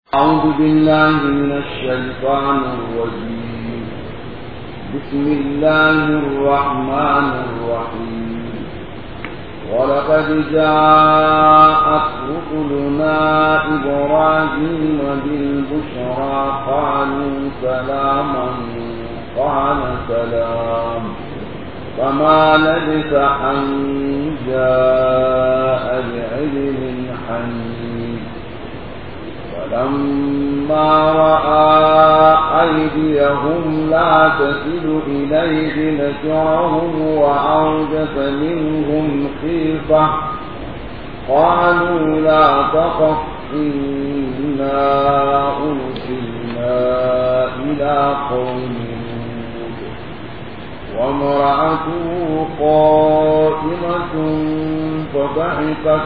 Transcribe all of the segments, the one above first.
أعوذ بالله من الشيطان الرجيم بسم الله الرحمن الرحيم ولقد جاءت رسلنا إبراهيم بالبشرى قالوا سلاما قال سلام فما لبث أن جاء بعلم حنيف فلما رأى أيديهم لا تصل إليه نكرهم وأوجس منهم خيفة قالوا لا تخف إنا أرسلنا إلى قوم وامرأته قائمة فضحكت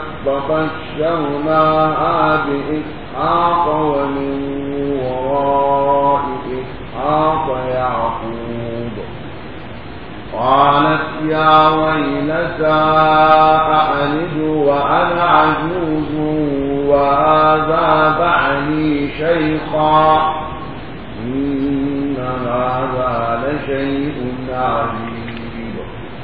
فبشرناها بإسحاق ومن وراء إسحاق يعقوب قالت يا ويلتى أألد وأنا عجوز وهذا بعلي شيخا إن هذا لشيء عجيب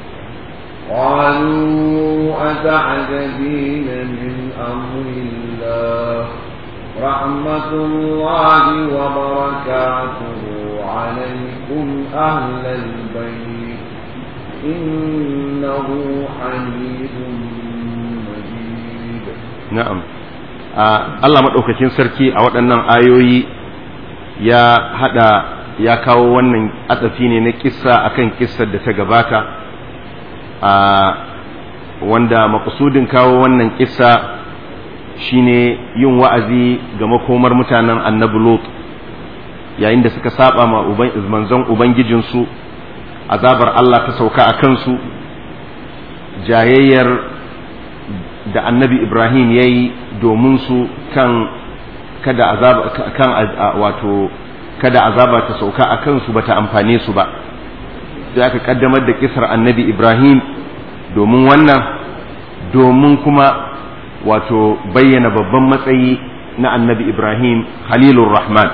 قالوا أتعجبين من أمر الله رحمة الله وبركاته عليكم أهل البيت إنه حميد مجيد na'am Allah maɗaukakin sarki a waɗannan ayoyi ya haɗa ya kawo wannan atsafi ne na kissa akan kissar da ta gabata a wanda makasudin kawo wannan kissa shine yin wa'azi ga makomar mutanen annabi Lot yayin da suka saba ma manzon ubangijinsu azabar Allah ta sauka a kansu jayayyar da annabi Ibrahim ya yi domin su kan kada azaba kan wato kada azaba ta sauka a kansu bata amfane su ba sai aka kaddamar da kisar annabi Ibrahim domin wannan domin kuma wato bayyana babban matsayi na annabi Ibrahim Halilur Rahman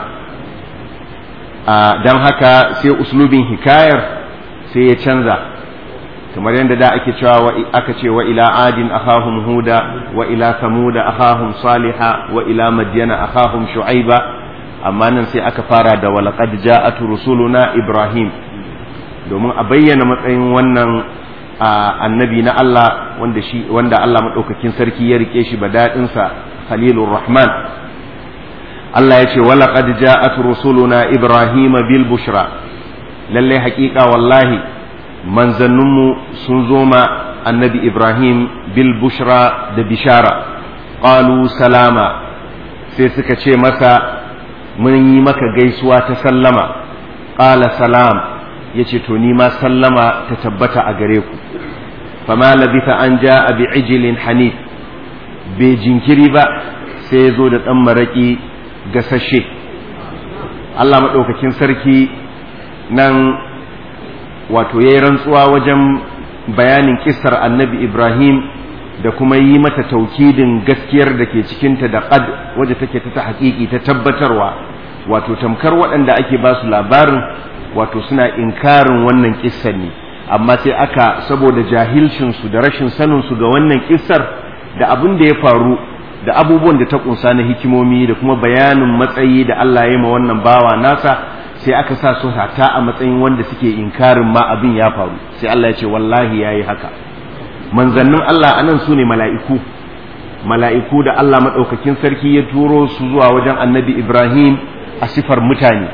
don haka sai uslubin hikayar sai ya canza kamar yadda da ake cewa aka ce wa ila adin akhahum huda wa ila samuda akhahum saliha wa ila madyana akhahum shu'aiba amma nan sai aka fara da walaqad ja'at rusuluna ibrahim domin a bayyana matsayin wannan annabi na Allah wanda shi wanda Allah madaukakin sarki ya rike shi badadin sa khalilur rahman Allah ya ce walaqad ja'at rusuluna ibrahim bil bushra lalle haƙiƙa wallahi manzanninmu sun zo ma annabi ibrahim bil bushra da bishara qalu salama sai suka ce masa mun yi maka gaisuwa ta sallama qala salam yace to ni ma sallama ta tabbata a gare ku fama labitha an ja'a bi ijlin hanif bai jinkiri ba sai ya zo da ɗan maraƙi gasashe Allah maɗaukakin sarki nan wato ya yi rantsuwa wajen bayanin kisar annabi Ibrahim da kuma yi mata taukidin gaskiyar da ke cikinta da ƙad wadda take ta haƙiƙi ta tabbatarwa wato tamkar waɗanda ake ba su labarin wato suna inkarin wannan kissar ne amma sai aka saboda jahilcinsu da rashin saninsu ga wannan kissar da abin da ya faru da abubuwan da ta kunsa na hikimomi da kuma bayanin matsayi da Allah ya ma wannan bawa nasa sai aka sa su hata a matsayin wanda suke inkarin ma abin ya faru sai Allah ya ce wallahi yayi haka manzannin Allah anan su ne mala'iku mala'iku da Allah maɗaukakin sarki ya turo su zuwa wajen annabi Ibrahim a sifar mutane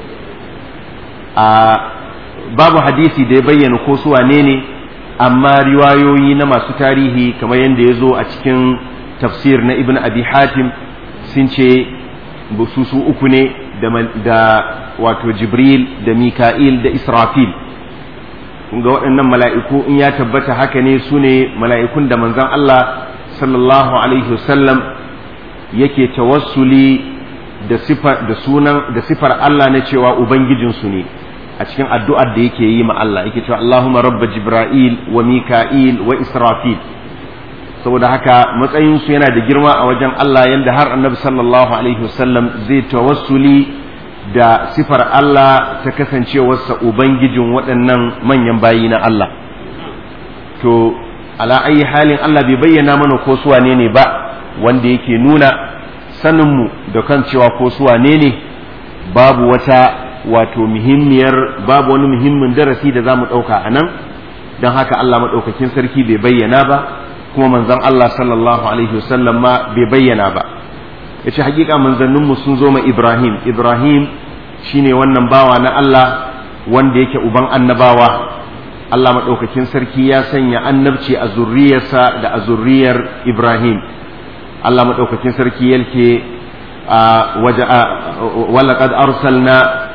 a babu hadisi da ya bayyana ko su wane ne amma riwayoyi na masu tarihi kamar yadda ya zo a cikin tafsir na ibn abi hatim sun ce su su uku ne da wato jibril da mika'il da israfil ga waɗannan mala'iku in ya tabbata haka ne su ne mala'ikun da manzon Allah sallallahu alaihi wasallam yake tawassuli da sifar da sunan da sifar Allah na cewa ubangijinsu ne a cikin addu'ar da yake yi ma Allah yake cewa Allahumma rabba Jibril wa Mika'il wa Israfil saboda haka matsayinsu yana da girma a wajen Allah yadda har annabi sallallahu alaihi wasallam zai tawassuli da sifar Allah ta kasancewarsa ubangijin waɗannan manyan bayi na Allah to ala ayi halin Allah bai bayyana mana ko su wane ne ba wanda yake nuna saninmu da kan cewa ko su wane ne babu wata wato muhimmiyar babu wani muhimmin darasi da za mu ɗauka a nan don haka Allah maɗaukakin sarki bai bayyana ba kuma manzon Allah sallallahu alaihi wasallam ma bai bayyana ba ya ce hakika manzanninmu sun zo ma Ibrahim Ibrahim shine wannan bawa na Allah wanda yake uban annabawa Allah maɗaukakin sarki ya sanya annabci a zurriyarsa da a zurriyar Ibrahim Allah maɗaukakin sarki yake walaƙad arsalna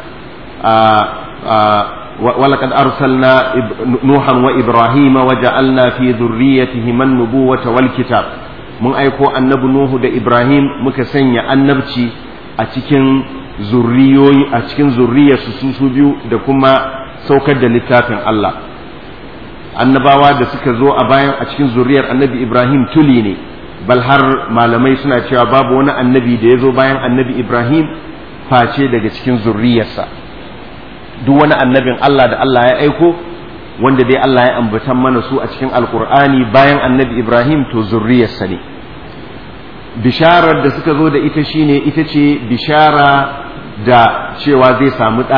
ولقد أرسلنا نوحا وإبراهيم وجعلنا في ذريتهما النبوة والكتاب من أيكو النبي نوح دا إبراهيم مكسنيا النبتي أتكن zurriyoyi a cikin zurriyar su su biyu da kuma saukar da littafin Allah annabawa da suka zo a bayan a cikin zurriyar annabi Ibrahim tuli ne bal har malamai suna cewa babu wani annabi da ya zo bayan annabi Ibrahim face daga cikin zurriyarsa duk wani annabin Allah da Allah ya aiko wanda dai Allah ya ambatan mana su a cikin alkur'ani bayan annabi Ibrahim to zurriyarsa ne bisharar da suka zo da ita shine ita ce bishara da cewa zai samu ɗa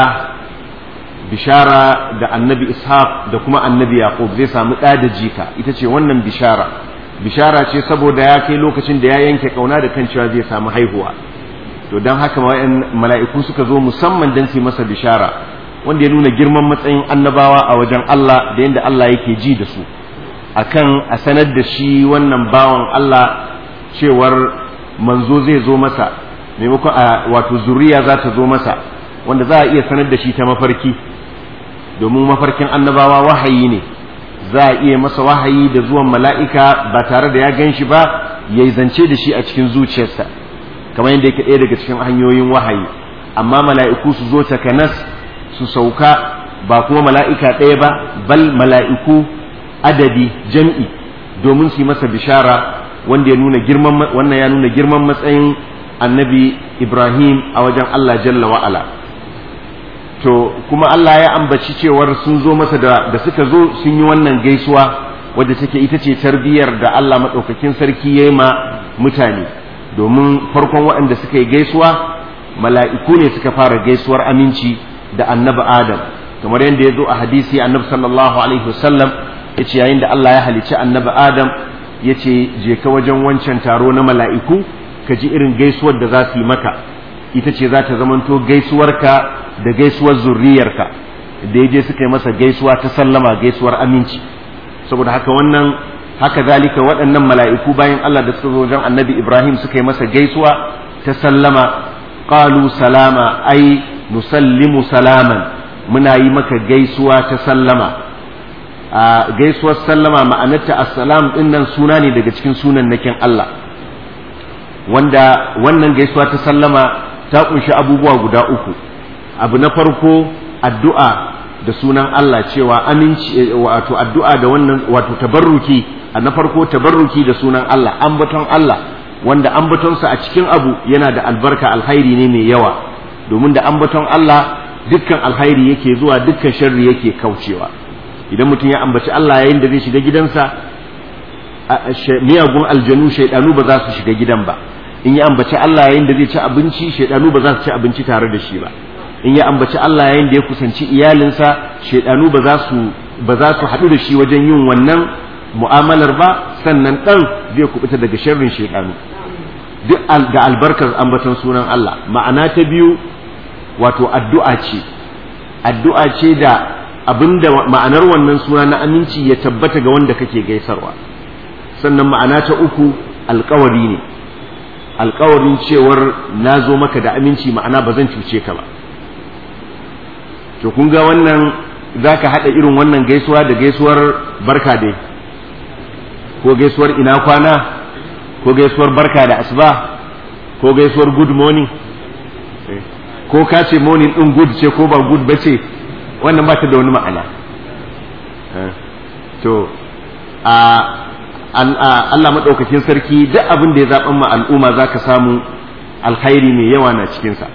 bishara da annabi ishaq da kuma annabi yaqub zai samu ɗa da jika ita ce wannan bishara bishara ce saboda ya kai lokacin da ya yanke kauna da kan cewa zai samu haihuwa to don haka mala'iku suka zo musamman don su masa bishara wanda ya nuna girman matsayin annabawa a wajen Allah da yadda Allah yake ji da su akan a sanar da shi wannan bawan Allah cewar manzo zai zo masa maimakon a wato zuriya za ta zo masa wanda za a iya sanar da shi ta mafarki domin mafarkin annabawa wahayi ne za a iya masa wahayi da zuwan mala'ika ba tare da ya gan shi ba ya zance da shi a cikin zuciyarsa kamar yadda yake ɗaya daga cikin hanyoyin wahayi amma mala'iku su zo takanas su sauka ba kuma mala'ika ɗaya ba bal mala'iku adadi jam'i domin su yi masa bishara wanda ya nuna girman wannan ya nuna girman matsayin annabi Ibrahim a wajen Allah jalla wa'ala to kuma Allah ya ambaci cewar sun zo masa da, da suka zo sun yi wannan gaisuwa wadda take ita ce tarbiyyar da Allah maɗaukakin sarki ya yi ma mutane domin farkon waɗanda suka yi gaisuwa mala'iku ne suka fara gaisuwar aminci da annabi Adam kamar yadda ya zo a hadisi annabi sallallahu alaihi wasallam ya ce yayin da Allah ya halicci annabi Adam ya ce je ka wajen wancan taro na mala'iku ka ji irin gaisuwar da za su yi maka ita ce za ta zamanto gaisuwarka da gaisuwar zurriyarka da ya je suka yi masa gaisuwa ta sallama gaisuwar aminci saboda haka wannan haka zalika waɗannan mala'iku bayan Allah da suka zo wajen annabi Ibrahim suka yi masa gaisuwa ta sallama qalu salama ai nusallimu salaman muna yi maka gaisuwa ta sallama a gaisuwar sallama ma'anarta assalam din nan suna ne daga cikin sunan nakin Allah wanda wannan gaisuwa ta sallama ta kunshi abubuwa guda uku abu na farko addu'a da sunan Allah cewa aminci wato addu'a da wannan wato tabarruki a na farko tabarruki da sunan Allah ambaton Allah wanda ambatonsa a cikin abu yana da albarka alhairi ne mai yawa domin da ambaton Allah dukkan alhairi yake zuwa dukkan sharri yake kaucewa idan mutum ya ambaci Allah yayin da zai shiga gidansa miyagun aljanu shaidanu ba za su shiga gidan ba in ya ambaci Allah yayin da zai ci abinci shaidanu ba za su ci abinci tare da shi ba in ya ambaci Allah yayin da ya kusanci iyalinsa shaidanu ba za su ba za su haɗu da shi wajen yin wannan mu'amalar ba sannan ɗan zai kubuta daga sharrin shaidanu duk ga albarkar ambaton sunan Allah ma'ana ta biyu wato addu'a ce addu'a ce da abinda ma'anar wannan suna na aminci ya tabbata ga wanda kake gaisarwa sannan ma'ana ta uku alkawari ne alkawarin cewar na zo maka da aminci ma'ana ba zan cuce ka ba to kun ga wannan za ka haɗa irin wannan gaisuwa da gaisuwar barka dai ko gaisuwar ina kwana ko gaisuwar barka da asuba ko gaisuwar good morning ko ka ce morning ɗin good ce ko ba good ba ce wannan ba ta da wani ma'ana to a Allah maɗaukakin sarki duk abin da ya zaɓan ma al'umma za ka samu alkhairi mai yawa na cikinsa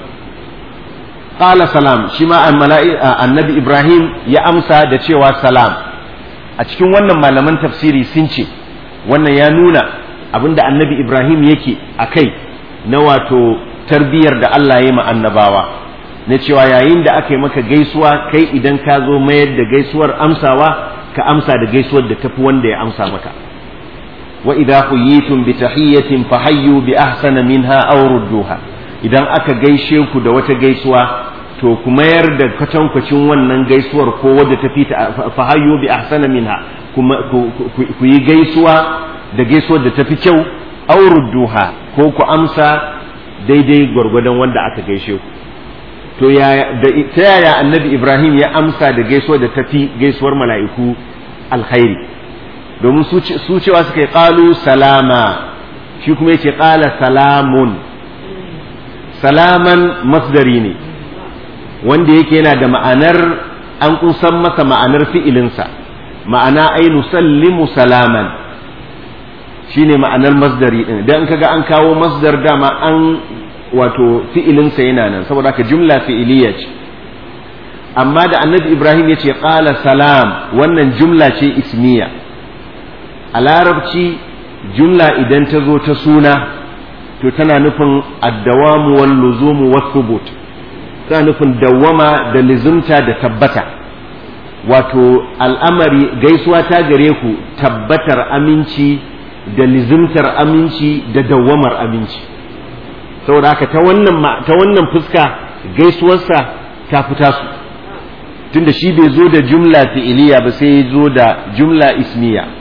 qala salam shi ma annabi ibrahim ya amsa da cewa salam a cikin wannan malaman tafsiri sun ce wannan ya nuna abinda annabi ibrahim yake a kai na wato tarbiyyar da allah ya ma annabawa na cewa yayin da aka yi maka gaisuwa kai idan ka zo mayar da gaisuwar amsawa ka amsa da gaisuwar da tafi wanda ya amsa maka wa idza huyitum bi tahiyyatin fahayyu bi ahsana minha aw rudduha idan aka gaishe ku da wata gaisuwa to ku mayar da kwatankwacin wannan gaisuwar ko wadda ta fita fahayyu bi ahsana minha ku yi gaisuwa da gaisuwar da tafi kyau aw rudduha ko ku amsa daidai gwargwadon wanda aka gaishe ku to ta yaya annabi ibrahim ya amsa da gaisuwar da tafi gaisuwar mala'iku alkhairi domin su cewa suka yi ƙalu salama shi kuma yake ƙala salamun salaman masdari ne wanda yake yana da ma'anar an kusan masa ma'anar fi'ilinsa ma'ana ai nusallimu salaman shine ma'anar masdari din idan kaga an kawo masdar dama an wato fi'ilinsa yana nan saboda haka jumla fi'iliya ce amma da annabi ibrahim ya ce ƙala salam wannan jumla ce ismiya a larabci jumla idan ta zo ta suna to tana nufin addawamu wal luzumu was subut tana nufin dawwama da lizumta da tabbata wato al'amari gaisuwa ta gare ku tabbatar aminci da lizumtar aminci da dawwamar aminci saboda haka ta wannan ta wannan fuska gaisuwarsa ta fita su tunda shi bai zo da jumla fi'iliya ba sai ya zo da jumla ismiya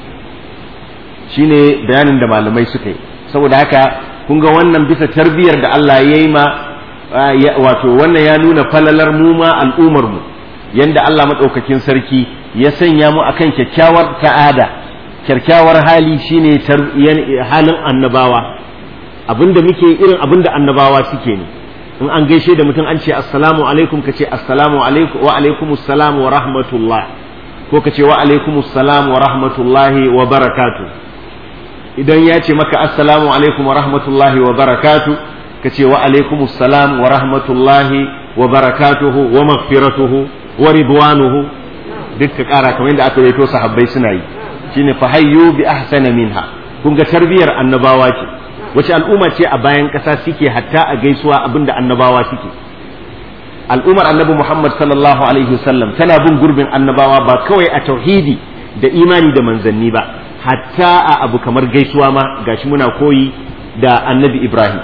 shine bayanin da malamai suka yi saboda haka kun ga wannan bisa tarbiyar da Allah ya yi ma wato wannan ya nuna falalar mu ma al'umar mu yanda Allah madaukakin sarki ya sanya mu akan kyakkyawar ta'ada kyakkyawar hali shine halin annabawa abinda muke irin abinda annabawa suke ne in an gaishe da mutum an ce assalamu alaikum ka ce assalamu alaikum wa alaikumus salam wa rahmatullah ko ka ce wa alaikumus salam wa rahmatullahi wa barakatuh idan ya ce maka assalamu alaikum wa rahmatullahi wa barakatu ka ce wa alaikum assalam wa rahmatullahi wa barakatuhu wa maghfiratuhu wa ridwanuhu duk ka kara kamar yadda aka raito sahabbai suna yi shine fa hayyu bi ahsana minha kun ga tarbiyar annabawa ce wace al'umma ce a bayan kasa suke hatta a gaisuwa abinda annabawa suke al'ummar annabi Muhammad sallallahu alaihi wasallam tana bin gurbin annabawa ba kawai a tauhidi da imani da manzanni ba hatta a abu kamar gaisuwa ma gashi muna koyi da annabi Ibrahim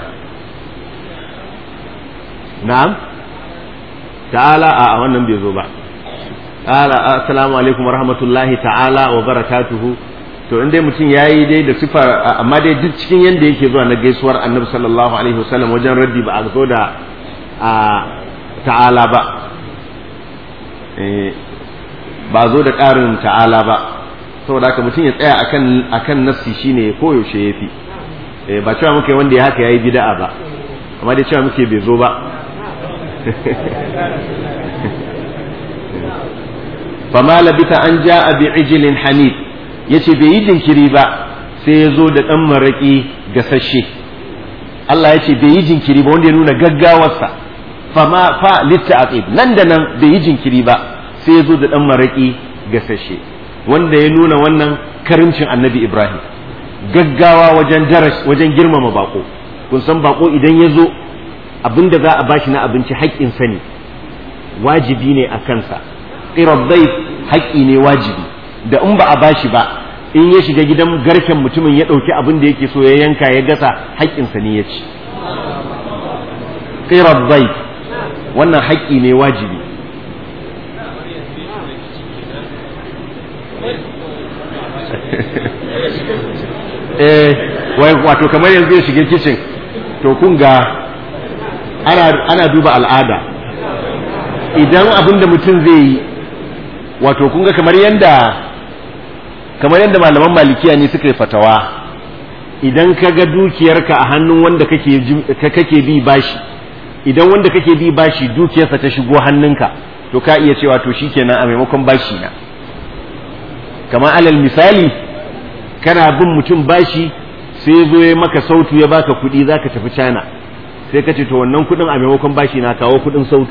na'am ta'ala a wannan bai zo ba ta'ala assalamu alaikum wa rahmatullahi ta'ala wa barakatuhu to in dai mutum yayi dai da sifar amma dai duk cikin yanda yake zuwa na gaisuwar annabi sallallahu alaihi wasallam wajen raddi ba a zo da ta'ala ba ba zo da ƙarin ta'ala ba saboda haka mutum ya tsaya akan akan nassi shine koyaushe yafi eh ba cewa muke wanda ya haka yayi bid'a ba amma dai cewa muke bai zo ba fama labita an ja'a bi ijlin hanif yace bai yi jinkiri ba sai ya zo da dan maraki gasashe Allah ya ce bai yi jinkiri ba wanda ya nuna gaggawarsa fama fa litta'aqib nan da nan bai yi jinkiri ba sai ya zo da dan maraki gasashe wanda ya nuna wannan karimcin annabi Ibrahim gaggawa wajen daras wajen girmama bako kun san bako idan ya zo abinda za a bashi na abinci haƙƙinsa ne wajibi ne a kansa ƙirabbai haƙƙi ne wajibi da in ba a bashi ba in ya shiga gidan garken mutumin ya ɗauki abin da yake so ya yanka ya gasa haƙƙinsa ne ya ci ƙirabbai wannan haƙƙi ne wajibi eh wato kamar yanzu ya shiga kicin to kun ga ana duba al'ada idan abin da mutum zai yi wato kun ga kamar yadda kamar yadda malaman malikiya ne suka yi fatawa idan ka ga dukiyarka a hannun wanda kake bi bashi idan wanda kake bi bashi dukiyarsa ta shigo hannunka to ka iya cewa to shikenan a maimakon bashi na kamar alal misali kana bin mutum bashi sai zo ya maka sautu ya baka kuɗi za ka tafi China sai ka ce to wannan kuɗin a maimakon bashi na kawo kuɗin sautu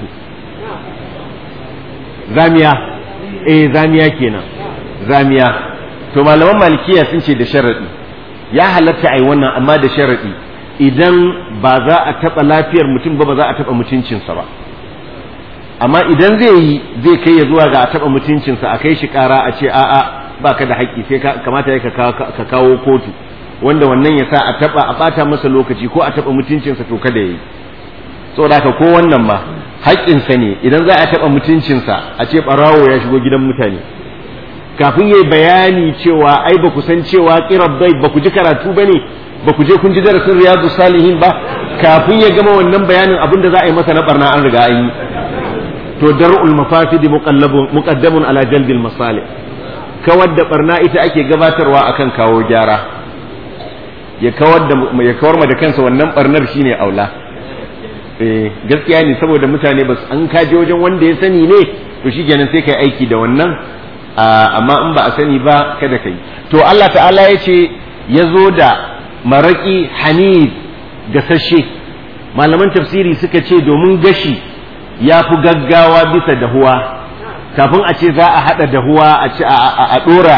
zamiya eh zamiya kenan zamiya to malaman malikiya sun ce da sharaɗi ya halatta a yi wannan amma da sharaɗi idan ba za a taɓa lafiyar mutum ba ba za a taɓa mutuncinsa ba amma idan zai yi zai kai ya zuwa ga a taɓa mutuncinsa a kai shi ƙara a ce a'a ba ka da haƙƙi sai kamata ya ka kawo kotu wanda wannan ya sa a taɓa a ɓata masa lokaci ko a taɓa mutuncinsa to kada ya yi saboda haka ko wannan ma haƙƙinsa ne idan za a taɓa mutuncinsa a ce ɓarawo ya shigo gidan mutane kafin ya yi bayani cewa ai ba ku san cewa ƙirar bai ba ku ji karatu ba ne ba ku je kun ji darasin riyadu salihin ba kafin ya gama wannan bayanin abin da za a yi masa na barna an riga an yi to dar'ul mafasidi muqaddamun ala jalbil masalih kawar da barna ita ake gabatarwa akan kawo gyara ya kawar da ya kawar ma da kansa wannan barnar shine aula eh gaskiya ne saboda mutane ba an kaje wajen wanda ya sani ne to shikenan sai kai aiki da wannan amma in ba a sani ba kada kai to Allah ta'ala ya ce ya zo da maraki hanif gasashe malaman tafsiri suka ce domin gashi ya fi gaggawa bisa dahuwa kafin a ce za a haɗa dahuwa a ce a ɗora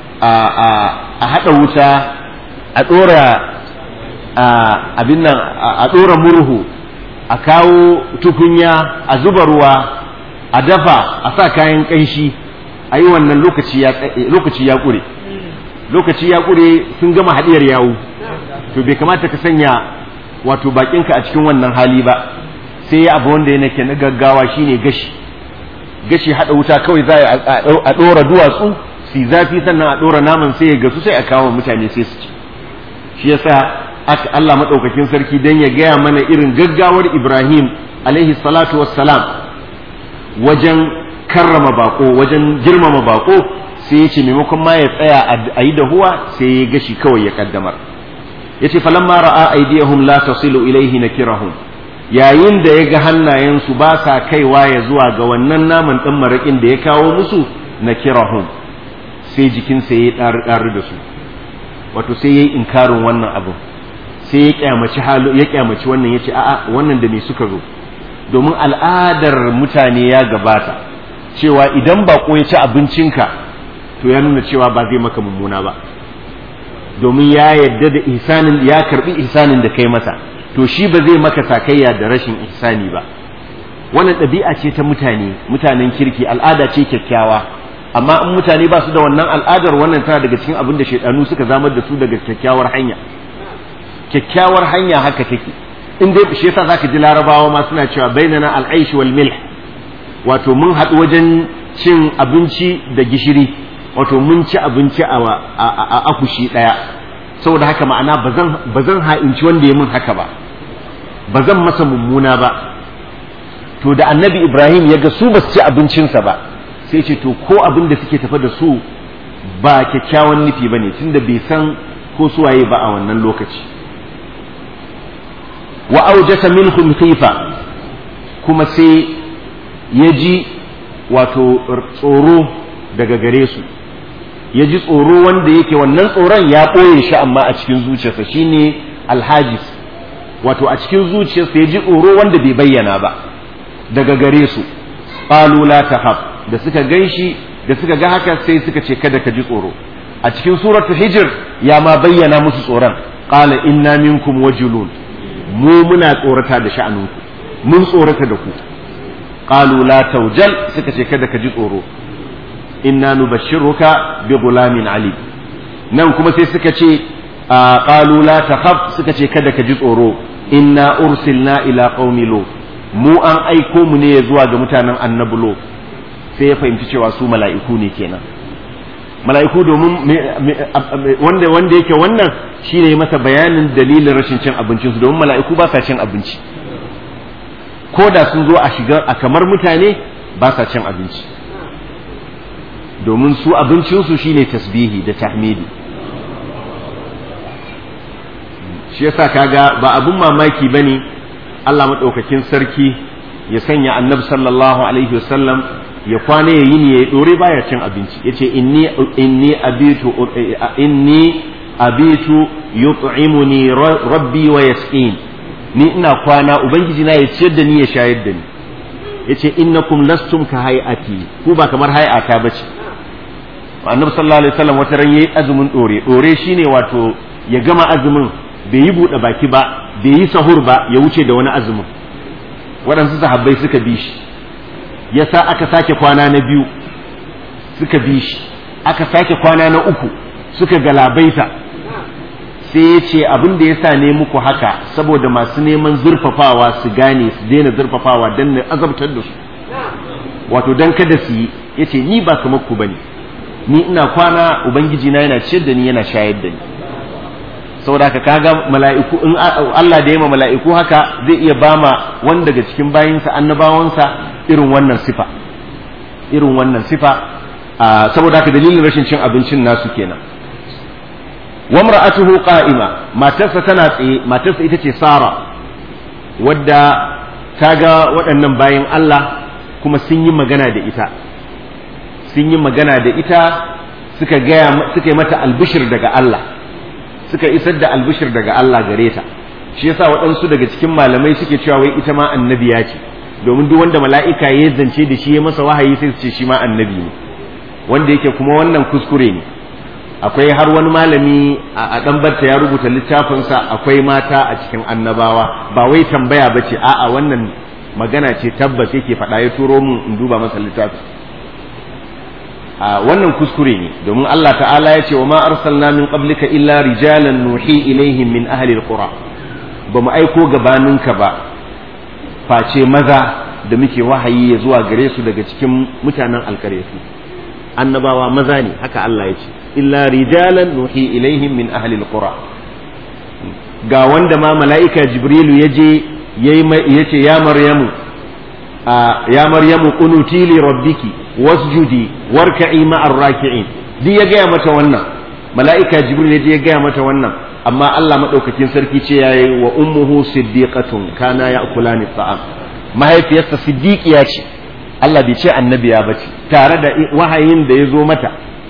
a haɗa wuta a ɗora abin nan a ɗora murhu a kawo tukunya a zuba ruwa a dafa a sa kayan ƙanshi a yi wannan lokaci ya ƙure lokaci ya ƙure sun gama haɗiyar yawu to bai kamata ka sanya wato bakinka a cikin wannan hali ba sai ya abu wanda yana ke na gaggawa shine gashi gashi haɗa wuta kawai za a ɗora duwatsu su zafi sannan a ɗora naman sai ya gasu sai a kawo mutane sai su ci shi yasa aka Allah maɗaukakin sarki don ya gaya mana irin gaggawar Ibrahim alaihi salatu wassalam wajen karrama bako wajen girmama bako sai ya ce maimakon ma ya tsaya a yi dahuwa sai ya gashi kawai ya kaddamar ya ce falamma ra'a aidiyahum la tasilu ilaihi nakirahum yayin da ya ga hannayensu ba sa kaiwa ya zuwa ga wannan naman ɗan maraƙin da ya kawo musu nakirahum sai jikinsa ya yi ɗari da su wato sai ya yi inkarin wannan abu sai ya kyamaci halu ya kyamaci wannan ya ce a'a wannan da me suka zo domin al'adar mutane ya gabata cewa idan bako ya ci abincinka to ya nuna cewa ba zai maka mummuna ba domin ya yadda da ihsanin ya karbi ihsanin da kai masa to shi ba zai maka sakayya da rashin ihsani ba wannan ɗabi'a ce ta mutane mutanen kirki al'ada ce kyakkyawa amma in mutane ba su da wannan al'adar wannan tana daga cikin abin da shaidanu suka zamar da su daga kyakkyawar hanya kyakkyawar hanya haka take in dai shi yasa zaka ji larabawa ma suna cewa bainana al'aish wal milh wato mun haɗu wajen cin abinci da gishiri wato mun ci abinci a akushi ɗaya saboda haka ma'ana ba zan ha'inci wanda ya mun haka ba ba zan masa mummuna ba to da annabi ibrahim ya ga su ba su ci abincinsa ba sai ce to ko abin da suke tafa da su ba kyakkyawan nufi ba ne tunda bai san ko suwaye ba a wannan lokaci wa aujasa minhum khifa kuma sai ya ji wato tsoro daga gare su ya ji tsoro wanda yake wannan tsoron ya ɓoye shi amma a cikin zuciyarsa shine alhajis wato a cikin zuciyarsa ya ji tsoro wanda bai bayyana ba daga gare su qalu la tahab da suka ganshi da suka ga haka sai suka ce kada ka ji tsoro a cikin suratul hijr ya ma bayyana musu tsoron qala inna minkum wajulun mu muna tsorata da sha'anunku mun tsorata da ku qalu la tawjal suka ce kada ka ji tsoro inna nubashshiruka bi gulamin ali nan kuma sai suka ce qalu la takhaf suka ce kada ka ji tsoro inna ursilna ila qaumi lut mu an aiko mu ne zuwa ga mutanen annabi lut sai ya fahimci cewa su mala'iku ne kenan mala'iku domin wanda wanda yake wannan shine masa bayanin dalilin rashin cin abincinsu domin mala'iku ba sa cin abinci ko da sun zo a shiga a kamar mutane ba sa cin abinci domin su abincinsu shine tasbihi da tahmidi shi yasa kaga ba abun mamaki bane Allah madaukakin sarki ya sanya annabi sallallahu alaihi wasallam ya kwana ya yi ne ya dore baya cin abinci yace inni inni abitu inni abitu yut'imuni rabbi wa yasqin ni ina kwana ubangiji na ya ciyar da ni ya shayar da ni yace innakum lastum ka hay'ati ku ba kamar hay'ata bace annabi sallallahu alaihi wasallam wata ran yayi azumin dore dore shine wato ya gama azumin bai yi bude baki ba bai yi sahur ba ya wuce da wani azumin waɗansu sahabbai suka bi shi yasa aka sake kwana na biyu suka bi shi aka sake kwana na uku suka galabaita sai ya ce abin da ya sa ne muku haka saboda masu neman zurfafawa su gane su daina zurfafawa don na azabtar da su wato don kada su yi ya ce ni ba kamar ku bane ni ina kwana ubangiji na yana ciyar da ni yana shayar da ni saboda haka kaga mala'iku in Allah da yama mala'iku haka zai iya bama wani daga cikin bayinsa annabawansa irin wannan sifa irin wannan sifa saboda haka dalilin rashin cin abincin nasu kenan wamra'atuhu qa'ima matarsa tana tsaye matarsa ita ce Sara wadda ta ga waɗannan bayan Allah kuma sun yi magana da ita sun yi magana da ita suka gaya suka yi mata albishir daga Allah suka isar da albishir daga Allah gare ta shi yasa waɗansu daga cikin malamai suke cewa wai ita ma annabiya ce domin duk wanda mala'ika ya zance da shi ya masa wahayi sai su ce shi ma annabi ne wanda yake kuma wannan kuskure ne akwai har wani malami a dan barta ya rubuta littafinsa akwai mata a cikin annabawa ba wai tambaya ba ce a'a wannan magana ce tabbas yake faɗa ya turo mun in duba masa littafi a wannan kuskure ne domin Allah ta'ala ya ce wa ma arsalna min qablika illa rijalan nuhi ilaihim min ahli alqura ba mu aiko gabaninka ba face maza da muke wahayi ya zuwa gare su daga cikin mutanen alkaresu annabawa maza ne haka Allah ya ce illa rijalan nuhi ilaihim min ahli alqura ga wanda ma mala'ika jibrilu ya je ya ce ya maryamu ya maryamu qunuti li rabbiki wasjudi warka'i ma'ar raki'in duk ya gaya mata wannan mala'ika jibril ya je ya gaya mata wannan amma Allah madaukakin sarki ce yayi wa ummuhu siddiqatun kana ya'kulani ta'am mahaifiyarsa siddiqiya ce Allah bai ce annabiya ba ce tare da wahayin da ya zo mata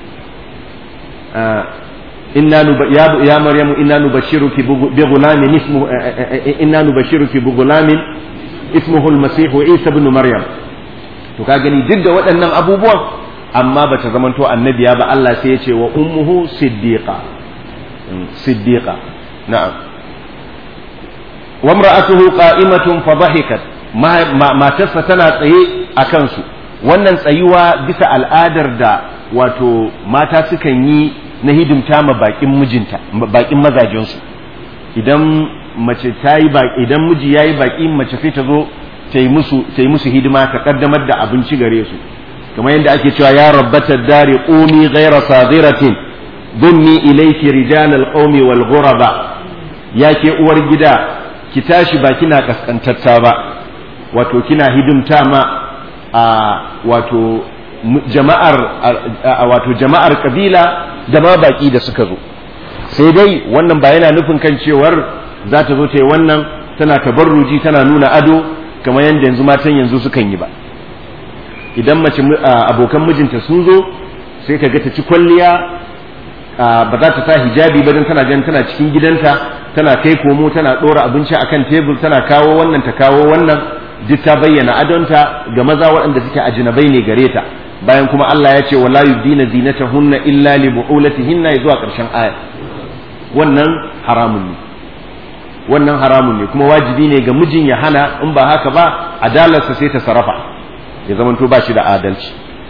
inna ya maryamu inna nubashiruki bi ghulamin ismu inna nubashiruki bi ghulamin ismuhu al-masih isa ibn maryam to ka gani duk da waɗannan abubuwan amma bata zamanto annabiya ba Allah sai ya ce wa ummuhu siddiqa siddiqa na'am wa imra'atuhu qa'imatun fa dhahikat matarsa tana tsaye a kansu wannan tsayuwa bisa al'adar da wato mata sukan yi na hidimta ma bakin mijinta bakin mazajensu idan mace ta yi idan miji ya yi baki mace sai ta zo ta yi musu ta yi musu hidima ta kaddamar da abinci gare su kamar yadda ake cewa ya rabbata dari qumi ghayra sadiratin dummi ilayki rijal alqawmi wal ghuraba ya ke uwar gida ki tashi ba kina kaskantatta ba wato kina hidimta ma a wato jama'ar wato jama'ar kabila da ma baki da suka zo sai dai wannan ba yana nufin kan cewar za ta zo ta yi wannan tana tabarruji tana nuna ado kamar yadda yanzu matan yanzu sukan yi ba idan mace abokan mijinta sun zo sai ka ga ta ci kwalliya ba za ta sa hijabi ba don tana ganin tana cikin gidanta tana kai komo tana ɗora abinci akan tebur tana kawo wannan ta kawo wannan duk ta bayyana adonta ga maza waɗanda suke ajinabai ne gare ta bayan kuma Allah ya ce wala yubdina zinatahunna illa li bu'ulatihinna zuwa ƙarshen aya wannan haramun ne wannan haramun ne kuma wajibi ne ga mijin ya hana in ba haka ba adalarsa sai ta sarrafa ya zamanto ba shi da adalci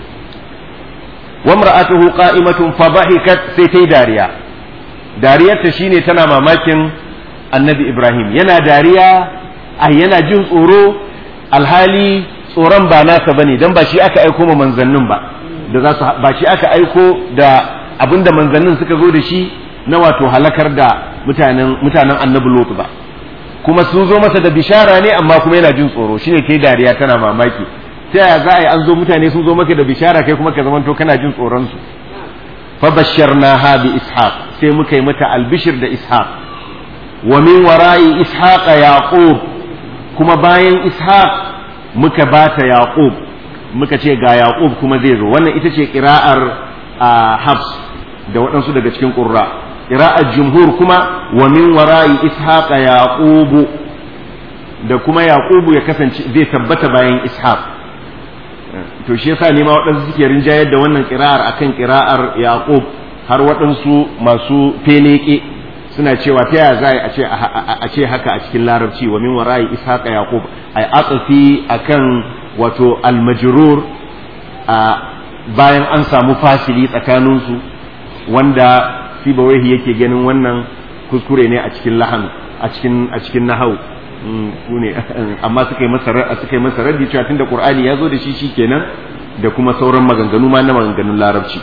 wa mar'atuhu qa'imatun fa dhahikat sai tai dariya dariyarta shine tana mamakin annabi Ibrahim yana dariya ai yana jin tsoro alhali tsoron ba nasa bane dan ba shi aka aiko ma manzannin ba da za su ba shi aka aiko da abinda manzannin suka zo da shi na wato halakar da mutanen mutanen annabi Lot ba kuma sun zo masa da bishara ne amma kuma yana jin tsoro shine kai dariya tana mamaki ta yaya za a yi an zo mutane sun zo maka da bishara kai kuma ka zamanto kana jin tsoron su fa basharnaha bi ishaq sai muka yi mata albishir da ishaq wa min wara'i ishaq yaqub kuma bayan ishaq muka bata yaqub muka ce ga yaqub kuma zai zo wannan ita ce qira'ar hafs da waɗansu daga cikin qurra qira'ar jumhur kuma wa min wara'i ishaqa yaqubu da kuma yaqubu ya kasance zai tabbata bayan ishaq to shi yasa ne ma waɗansu suke rinjayar da wannan qira'ar akan qira'ar yaqub har waɗansu masu feleke suna cewa ta yaya za a ce haka a cikin larabci wa min wara'i ishaqa yaqub ay atsafi akan wato almajrur a bayan an samu fasili tsakanin su wanda sibawaihi yake ganin wannan kuskure ne a cikin lahan a cikin a cikin nahau ku ne amma suka yi masa suka yi masa raddi cewa tunda qur'ani ya zo da shi shikenan da kuma sauran maganganu ma na maganganun larabci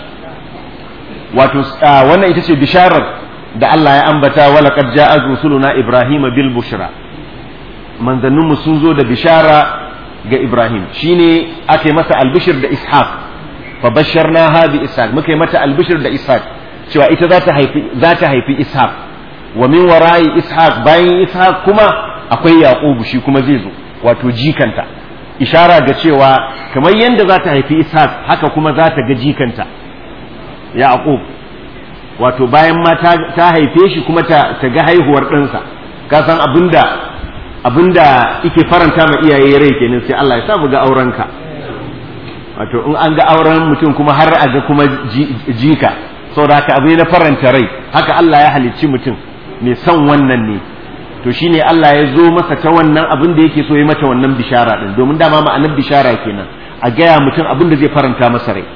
wato wannan ita ce bisharar da Allah ya ambata wala qad ja'a rusuluna ibrahima bil bushra manzanninmu sun zo da bishara ga ibrahim shine aka yi masa albishir da ishaq fa basharnaha bi ishaq muka yi mata albishir da ishaq cewa ita za ta haifi za ta haifi ishaq wa min wara'i ishaq bayan ishaq kuma akwai yaqubu shi kuma zai zo wato jikanta ishara ga cewa kamar yadda za ta haifi ishaq haka kuma za ta ga jikanta yaqub wato bayan ma ta haife shi kuma ta ga haihuwar ɗansa ka san abinda abinda yake faranta ma iyaye rai kenan sai Allah ya sa mu ga aurenka wato in an ga auren mutum kuma har a ga kuma jika saboda haka abu ne na faranta rai haka Allah ya halicci mutum mai son wannan ne to shine Allah ya zo masa ta wannan abin da yake so ya mata wannan bishara din domin dama ma'anar bishara kenan a gaya mutum abin da zai faranta masa rai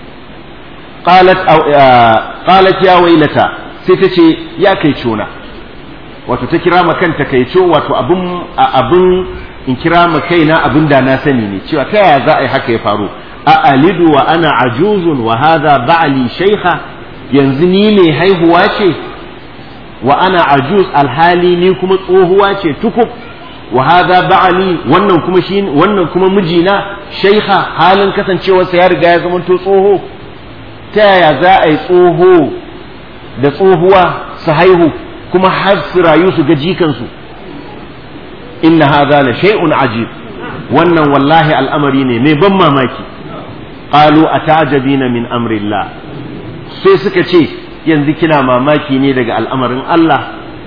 qalat qalat ya wailata sai ta ce ya kai cona wato ta kira ma kanta kai co wato abin abin in kira ma kaina abin da na sani ne cewa ta yaya za a yi haka ya faru a alidu wa ana ajuzun wa hadha ba'li shaykha yanzu ni ne haihuwa ce wa ana ajuz alhali ni kuma tsohuwa ce tukub wa hadha ba'li wannan kuma shi wannan kuma mijina shaykha halin kasancewarsa ya riga ya zama to tsoho ta yaya za a yi tsoho da tsohuwa su haihu kuma har su rayu su ga jikansu inna hadha la shay'un ajib wannan wallahi al'amari ne mai ban mamaki qalu atajabina min amrillah sai suka ce yanzu kina mamaki ne daga al'amarin Allah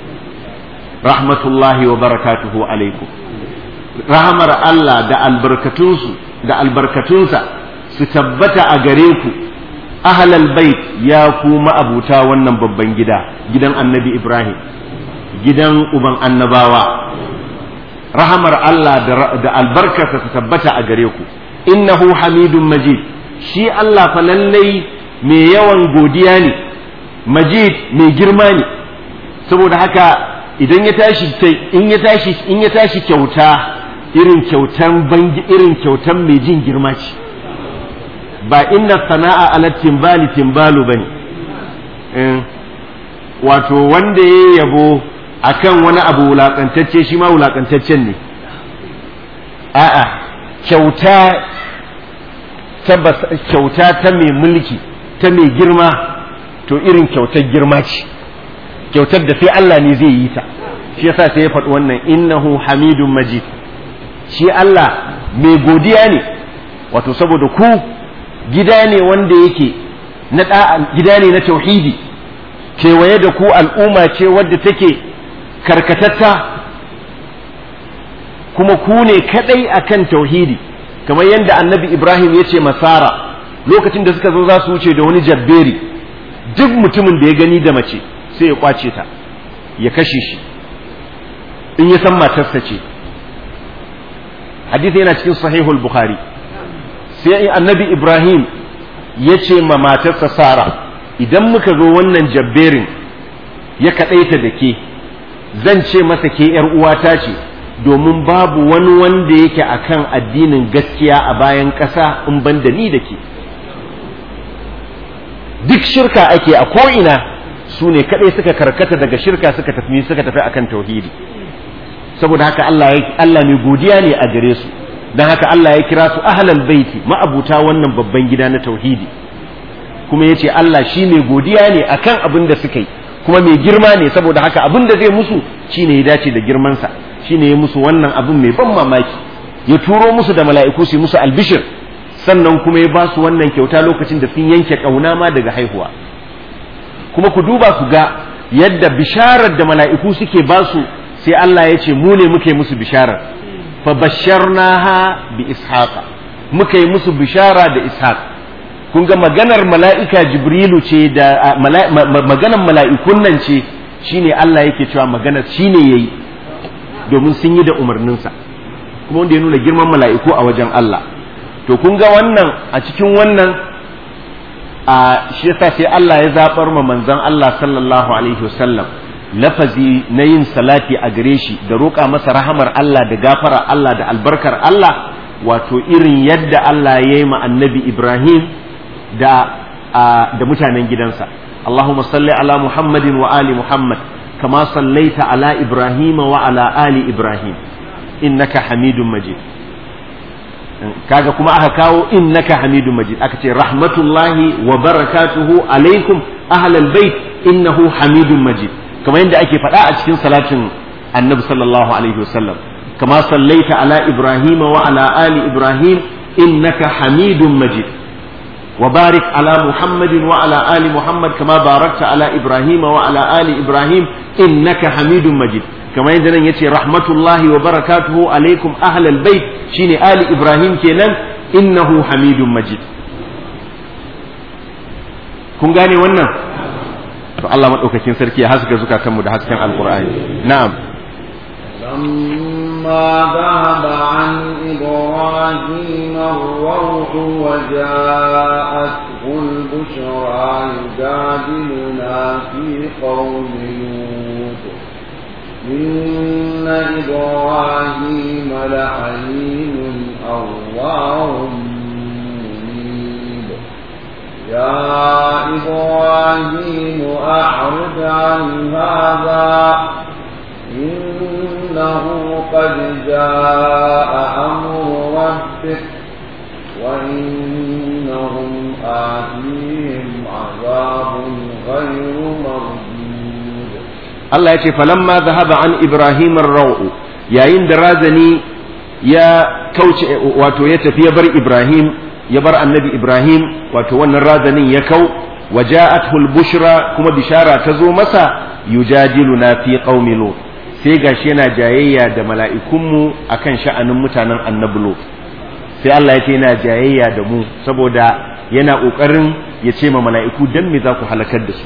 rahmatullahi wa barakatuhu alaikum rahamar Allah da albarkatunsu da albarkatunsa su tabbata a gare ku ahlal bait ya ku ma'abuta wannan babban gida gidan annabi Ibrahim gidan uban annabawa rahamar Allah da albarkarsa su tabbata a gare ku innahu hamidun majid shi Allah fa lallai mai yawan godiya ne majid mai girma ne saboda haka idan ya tashi in ya tashi in ya tashi kyauta irin kyautan bangi irin kyautan mai jin girma ce ba inna sana'a ala timbali timbalu bane wato wanda ya yabo akan wani abu wulakantacce shi ma wulakantaccen ne a'a kyauta ta kyauta ta mai mulki ta mai girma to irin kyautar girma ce kyautar da sai Allah ne zai yi ta shi yasa sai ya faɗi wannan innahu hamidun majid shi Allah mai godiya ne wato saboda ku gida ne wanda yake na gida ne na tauhidi kewaye da ku al'umma ce wadda take karkatatta kuma ku ne kadai akan tauhidi kamar yadda annabi ibrahim ya ce masara lokacin da suka zo za su wuce da wani jabberi duk mutumin da ya gani da mace sai ya kwace ta ya kashe shi in ya san matarsa ce hadisi yana cikin sahihul bukhari sai annabi ibrahim ya ce ma matarsa sara idan muka zo wannan jabberin ya kaɗaita da ke zan ce masa ke ‘yar uwata ce domin babu wani wanda yake akan addinin gaskiya a bayan ƙasa in ban da ni da ke duk shirka ake a ko'ina su ne kaɗai suka karkata daga shirka suka tafi suka tafi akan tauhidi saboda haka Allah Allah mai godiya ne a gare su don haka Allah ya kira su ahlal baiti ma'abuta wannan babban gida na tauhidi kuma ya ce Allah shi mai godiya ne akan abin da suka yi kuma mai girma ne saboda haka abin da zai musu shine ya dace da girmansa shine ya musu wannan abin mai ban mamaki ya turo musu da mala'iku su musu albishir sannan kuma ya ba su wannan kyauta lokacin da sun yanke ƙauna ma daga haihuwa kuma ku duba ku ga yadda bisharar da mala'iku suke ba su sai Allah ya ce mu ne muka yi musu bisharar fa basharnaha bi ishaqa muka yi musu bishara da ishaq kun ga maganar mala'ika jibrilu ce da maganar mala'ikun nan ce shine Allah yake cewa maganar shine yayi domin sun yi da umarninsa kuma wanda ya nuna girman mala'iku a wajen Allah to kun ga wannan a cikin wannan a shi yasa sai Allah ya zabar ma manzon Allah sallallahu alaihi wasallam lafazi na yin salati a gare shi da roƙa masa rahamar Allah da gafara Allah da albarkar Allah wato irin yadda Allah ya yi ma annabi Ibrahim da da mutanen gidansa Allahumma salli ala Muhammadin wa ali Muhammad kama sallaita ala Ibrahim wa ala ali Ibrahim innaka Hamidum Majid kaga kuma aka kawo innaka Hamidum Majid aka ce rahmatullahi wa barakatuhu alaikum ahlal bait innahu Hamidum Majid kamar yadda ake faɗa a cikin salatin Annabi sallallahu alaihi wasallam kama sallaita ala Ibrahim wa ala ali Ibrahim innaka Hamidum Majid وبارك على محمد وعلى آل محمد كما باركت على إبراهيم وعلى آل إبراهيم إنك حميد مجيد كما عندنا يتي رحمة الله وبركاته عليكم أهل البيت شيني آل إبراهيم كينان إنه حميد مجيد kun gane wannan to Allah madaukakin sarki ya haska zukatanmu da hasken alqur'ani na'am لما ذهب عن إبراهيم الروح وجاءته البشرى يجادلنا في قوم لوط إن إبراهيم لحليم أواه منيب يا إبراهيم أعرض عن هذا إنه قد جاء أمر ربك وإنهم آتيهم عذاب غير مردود الله يقول فلما ذهب عن إبراهيم الروع يا إن درازني يا كوش واتو يتفي بر إبراهيم يبر النبي إبراهيم واتو ونرازني يكو وجاءته البشرى كما بشارة تزو مسا يجادلنا في قوم لوط sai gashi yana jayayya da mala'ikunmu a kan sha'anin mutanen annabulo sai Allah ya ce yana jayayya da mu saboda yana ƙoƙarin ya ce ma mala'iku don me za ku halakar da su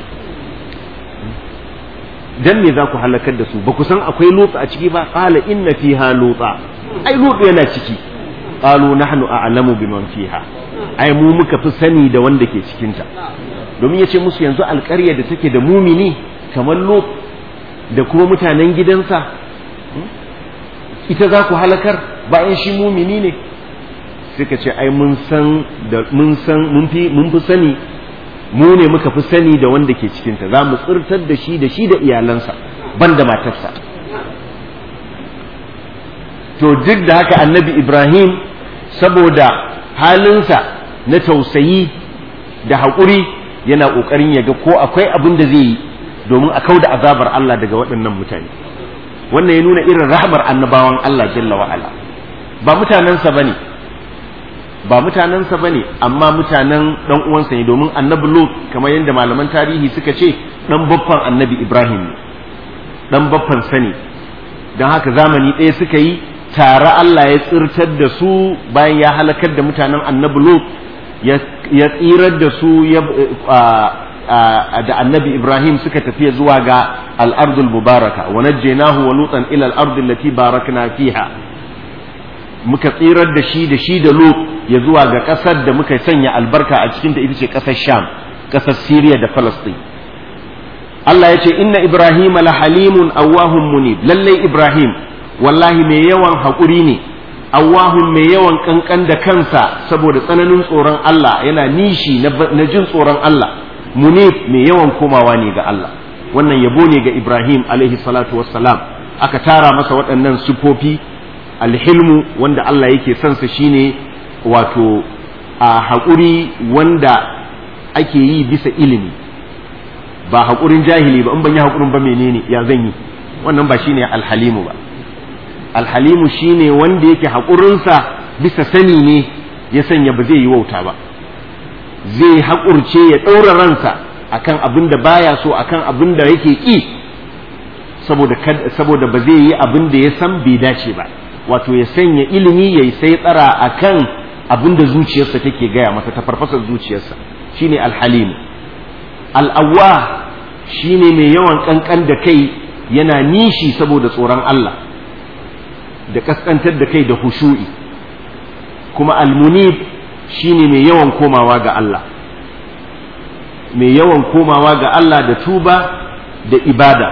don me za ku halakar da su ba ku san akwai lotsa a ciki ba ƙala inna fiha lotsa ai lotsa yana ciki ƙalu nahnu a'lamu biman fiha ai mu muka fi sani da wanda ke cikinta domin ya ce musu yanzu alƙarya da take da mumini kamar lot da kuma mutanen gidansa ita za ku halakar bayan shi mumini ne suka ce ai mun san da mun san mun fi mun fi sani mu ne muka fi sani da wanda ke cikinta za mu tsirtar da shi da shi da iyalansa ban da matarsa to duk da haka annabi ibrahim saboda halinsa na tausayi da haƙuri yana ƙoƙarin ya ga ko akwai abin da zai yi domin a kauda azabar Allah daga waɗannan mutane wannan ya nuna irin rahmar annabawan Allah jalla wa'ala ba mutanensa bane ba mutanensa bane amma mutanen dan uwansa ne domin annabi Lut kamar yadda malaman tarihi suka ce dan baffan annabi Ibrahim ne dan baffan sani don haka zamani ɗaya suka yi tare Allah ya tsirtar da su bayan ya halakar da mutanen annabi Lut ya tsirar da su da annabi Ibrahim suka tafiya zuwa ga al'ardul mubaraka wa najjaynahu wa lutan ila al'ardi allati barakna fiha muka tsirar da shi da shi da Lut ya zuwa ga ƙasar da muka sanya albarka a cikin da ita ce ƙasar Sham ƙasar Syria da Palestine Allah ya ce inna Ibrahim la halimun awwahun munib lallai Ibrahim wallahi mai yawan haƙuri ne awwahun mai yawan kankan da kansa saboda tsananin tsoron Allah yana nishi na jin tsoron Allah munib mai yawan komawa ne ga Allah wannan yabo ne ga Ibrahim alaihi salatu wassalam aka tara masa waɗannan sifofi alhilmu wanda Allah yake son sa shine wato a haƙuri wanda ake yi bisa ilimi ba haƙurin jahili ba in ban yi haƙurin ba menene ya zan yi wannan ba shine alhalimu ba alhalimu shine wanda yake haƙurinsa bisa sani ne ya sanya ba zai yi wauta ba zai haƙurce ya ɗaura ransa akan abin da baya so akan abin da yake ƙi saboda saboda ba zai yi abin da ya san bai dace ba wato ya sanya ilimi yayi sai tsara akan abin da zuciyarsa take gaya masa ta farfasar zuciyarsa shine alhalim al'awwa shine mai yawan kankan da kai yana nishi saboda tsoron Allah da kaskantar da kai da hushu'i kuma almunib shine mai yawan komawa ga Allah mai yawan komawa ga Allah da tuba da ibada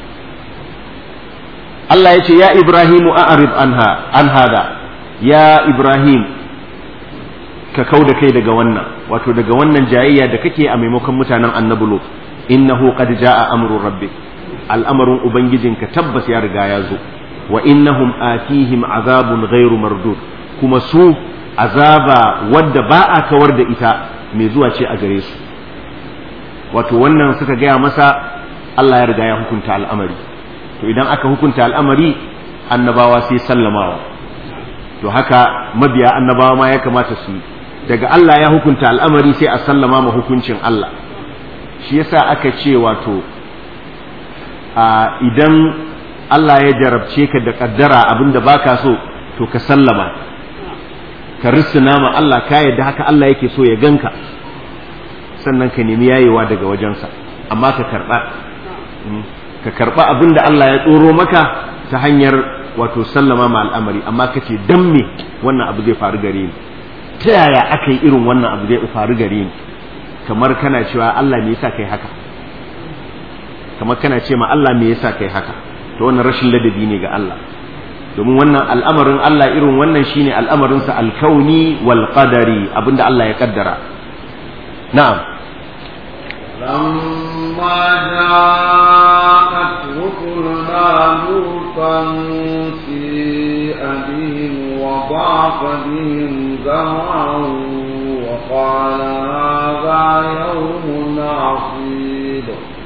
Allah ya ce ya Ibrahimu a'rid anha an hada ya Ibrahim ka kau da kai daga wannan wato daga wannan jayayya da kake a maimakon mutanen annabi Lut innahu qad jaa amru rabbik al'amarin ubangijinka tabbas ya riga ya zo wa innahum atihim azabun ghairu mardud kuma su azaba wadda ba a kawar da ita mai zuwa ce a gare su wato wannan suka gaya masa Allah ya riga ya hukunta al'amari to idan aka hukunta al'amari annabawa sai sallamawa to haka mabiya annabawa ma ya kamata su daga Allah ya hukunta al'amari sai a sallama ma hukuncin Allah shi yasa aka ce wato a idan Allah ya jarabce ka da kaddara abinda baka so to ka sallama ka rissuna ma Allah ka yadda haka Allah yake so ya ganka sannan ka nemi yayewa daga wajensa amma ka karba ka karba abinda Allah ya tsoro maka ta hanyar wato sallama ma al'amari amma ka ce dan me wannan abu zai faru gare ni ta yaya aka yi irin wannan abu zai faru gare ni kamar kana cewa Allah me yasa kai haka kamar kana ce ma Allah me yasa kai haka to wannan rashin ladabi ne ga Allah domin wannan al'amarin Allah irin wannan shine al'amarinsa alkauni wal qadari abinda Allah ya kaddara na'am لما جاءت رسلنا لوطا سيء بهم وضاق بهم زرعا وقال هذا يوم عصيب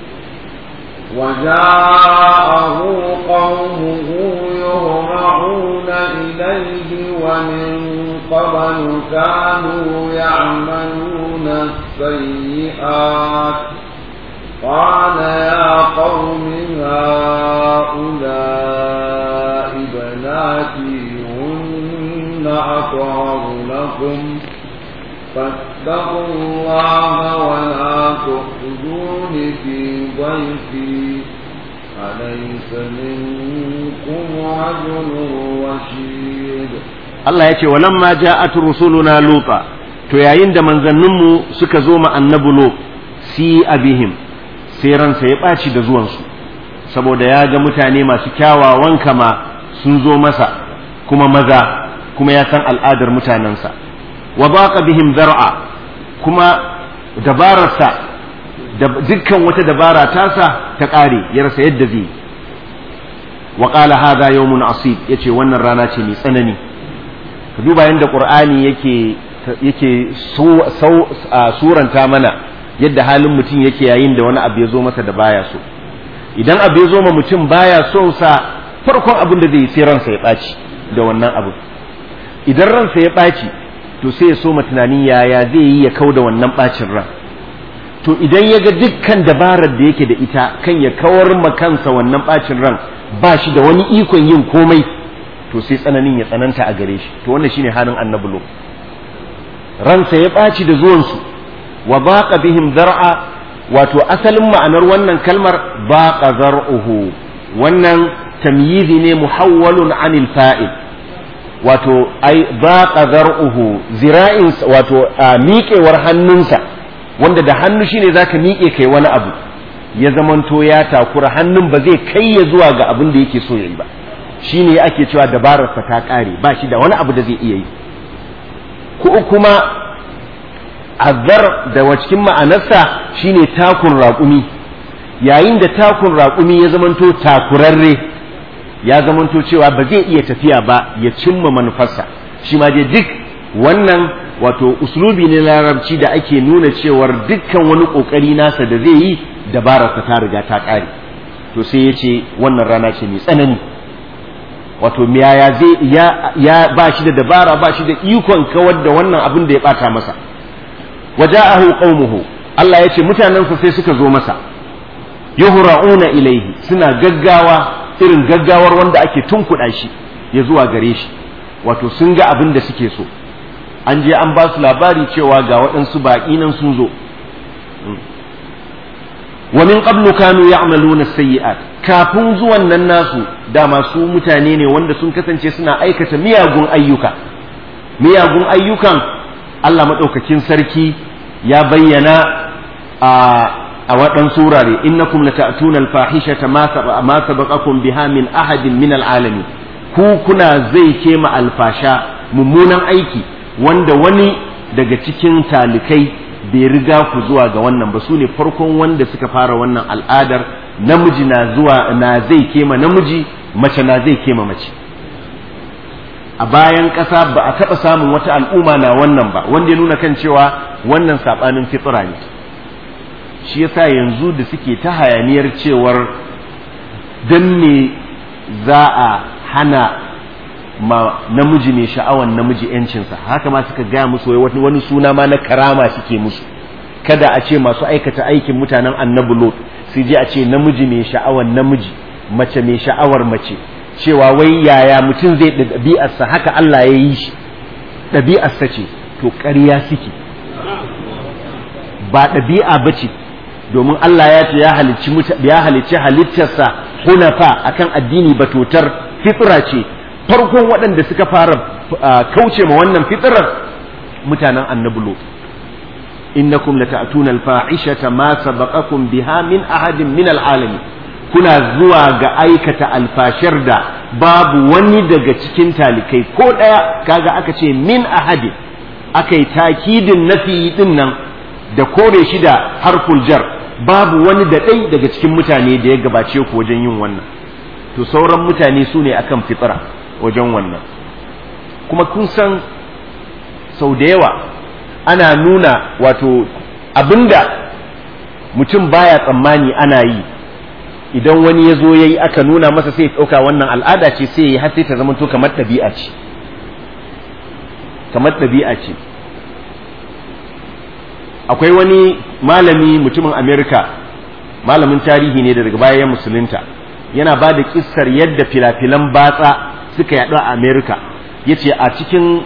وجاءه قومه يهرعون إليه ومن قبل كانوا يعملون السيئات قال يا قوم هؤلاء بناتي هن أطهر لكم فاتقوا الله ولا تخزون في ضيفي أليس منكم رجل رشيد Allah ya ce walamma ja'at rusuluna luta to yayin da manzanninmu suka zo ma annabi lut si abihim sai ransa ya ɓaci da zuwansu saboda ya ga mutane masu kyawawan kama sun zo masa kuma maza kuma ya san al'adar mutanensa wa baqa bihim zar'a kuma dabararsa da dukkan wata dabara tasa ta ƙare ya rasa yadda zai wa qala hadha yawmun asib yace wannan rana ce mai tsanani ka duba yadda qur'ani yake yake suranta mana yadda halin mutum yake yayin da wani abu ya zo masa da baya so idan abu ya zo ma mutum baya so sa farkon abin da zai yi sai ransa ya ɓaci da wannan abu idan ransa ya ɓaci to sai ya so ma tunanin yaya zai yi ya kau da wannan ɓacin ran to idan ya ga dukkan dabarar da yake da ita kan ya kawar ma kansa wannan ɓacin ran ba shi da wani ikon yin komai to sai tsananin ya tsananta a gare shi to wannan shine halin annabi lo ransa ya ɓaci da zuwansu wa baqa bihim zar'a wato asalin ma'anar wannan kalmar baqa zar'uhu wannan tamyizi ne muhawwalun anil fa'il wato ai baqa zar'uhu zira'in wato miƙewar hannunsa wanda da hannu shine zaka miƙe kai wani abu ya zamanto ya takura hannun ba zai kai ya zuwa ga abin da yake so yayi ba shine ake cewa dabararsa ta ƙare ba shi da wani abu da zai iya yi ko kuma azar da wa cikin ma'anarsa shine takun raƙumi yayin da takun raƙumi ya zamanto takurarre ya zamanto cewa ba zai iya tafiya ba ya cimma manufarsa shi ma dai duk wannan wato uslubi ne larabci da ake nuna cewar dukkan wani ƙoƙari nasa da zai yi dabararsa ta riga ta ƙare to sai ya ce wannan rana ce mai tsanani wato yaya zai ya, ya ba shi da dabara ba shi da ikon kawar da wannan abin da ya bata masa waja'ahu qaumuhu Allah ya ce mutanensa sai suka zo masa yuhra'una ilaihi suna gaggawa irin gaggawar wanda ake tunkuɗa shi ya zuwa gare shi wato sun ga abin da suke so an je an ba su labari cewa ga waɗansu baƙi nan sun zo wa min qablu kanu ya'maluna sayyi'at kafin zuwan nan nasu dama su mutane ne wanda sun kasance suna aikata miyagun ayyuka miyagun ayyukan Allah madaukakin sarki ya bayyana a a waɗansu wurare innakum lata'tuna al-fahishata ma sabaqakum biha min ahadin min al-alamin ku kuna zai kema alfasha mummunan aiki wanda wani daga cikin talikai bai riga ku zuwa ga wannan ba su ne farkon wanda suka fara wannan al'adar namiji na zuwa na zai kema namiji mace na zai kema mace a bayan ƙasa ba a taɓa samun wata al'umma na wannan ba wanda ya nuna kan cewa wannan saɓanin fitsira ne shi yasa yanzu da suke ta hayaniyar cewar dan ne za a hana ma namiji mai sha'awan namiji yancinsa haka ma suka gaya musu wai wani suna ma na karama suke musu kada a ce masu aikata aikin mutanen annabi lot sai je a ce namiji mai sha'awan namiji mace mai sha'awar mace cewa wai yaya mutum zai ɗabi'arsa haka Allah ya yi shi ɗabi'arsa ce to ƙarya suke ba ɗabi'a ba ce domin Allah ya ce ya halicci halittarsa hunafa akan addini batotar fitra ce farkon waɗanda suka fara kauce ma wannan fitrar mutanen annabi lot innakum lata'tuna al-fa'ishata ma sabaqakum biha min ahadin min al-alamin kuna zuwa ga aikata alfashar da babu wani daga cikin talikai ko ɗaya kaga aka ce min ahadin aka yi takidin nafi din nan da kore shi da harful jar babu wani da ɗai daga cikin mutane da ya gabace ku wajen yin wannan to sauran mutane su ne akan fitra wajen wannan kuma kun san sau da yawa ana nuna wato abinda mutum baya tsammani ana yi idan wani ya zo ya yi aka nuna masa sai ya ɗauka wannan al'ada ce sai ya yi har sai ta zama to kamar ɗabi'a ce kamar ɗabi'a ce akwai wani malami mutumin amerika malamin tarihi ne da daga baya ya musulunta yana ba da kissar yadda filafilan batsa suka yaɗu a amerika ya ce a cikin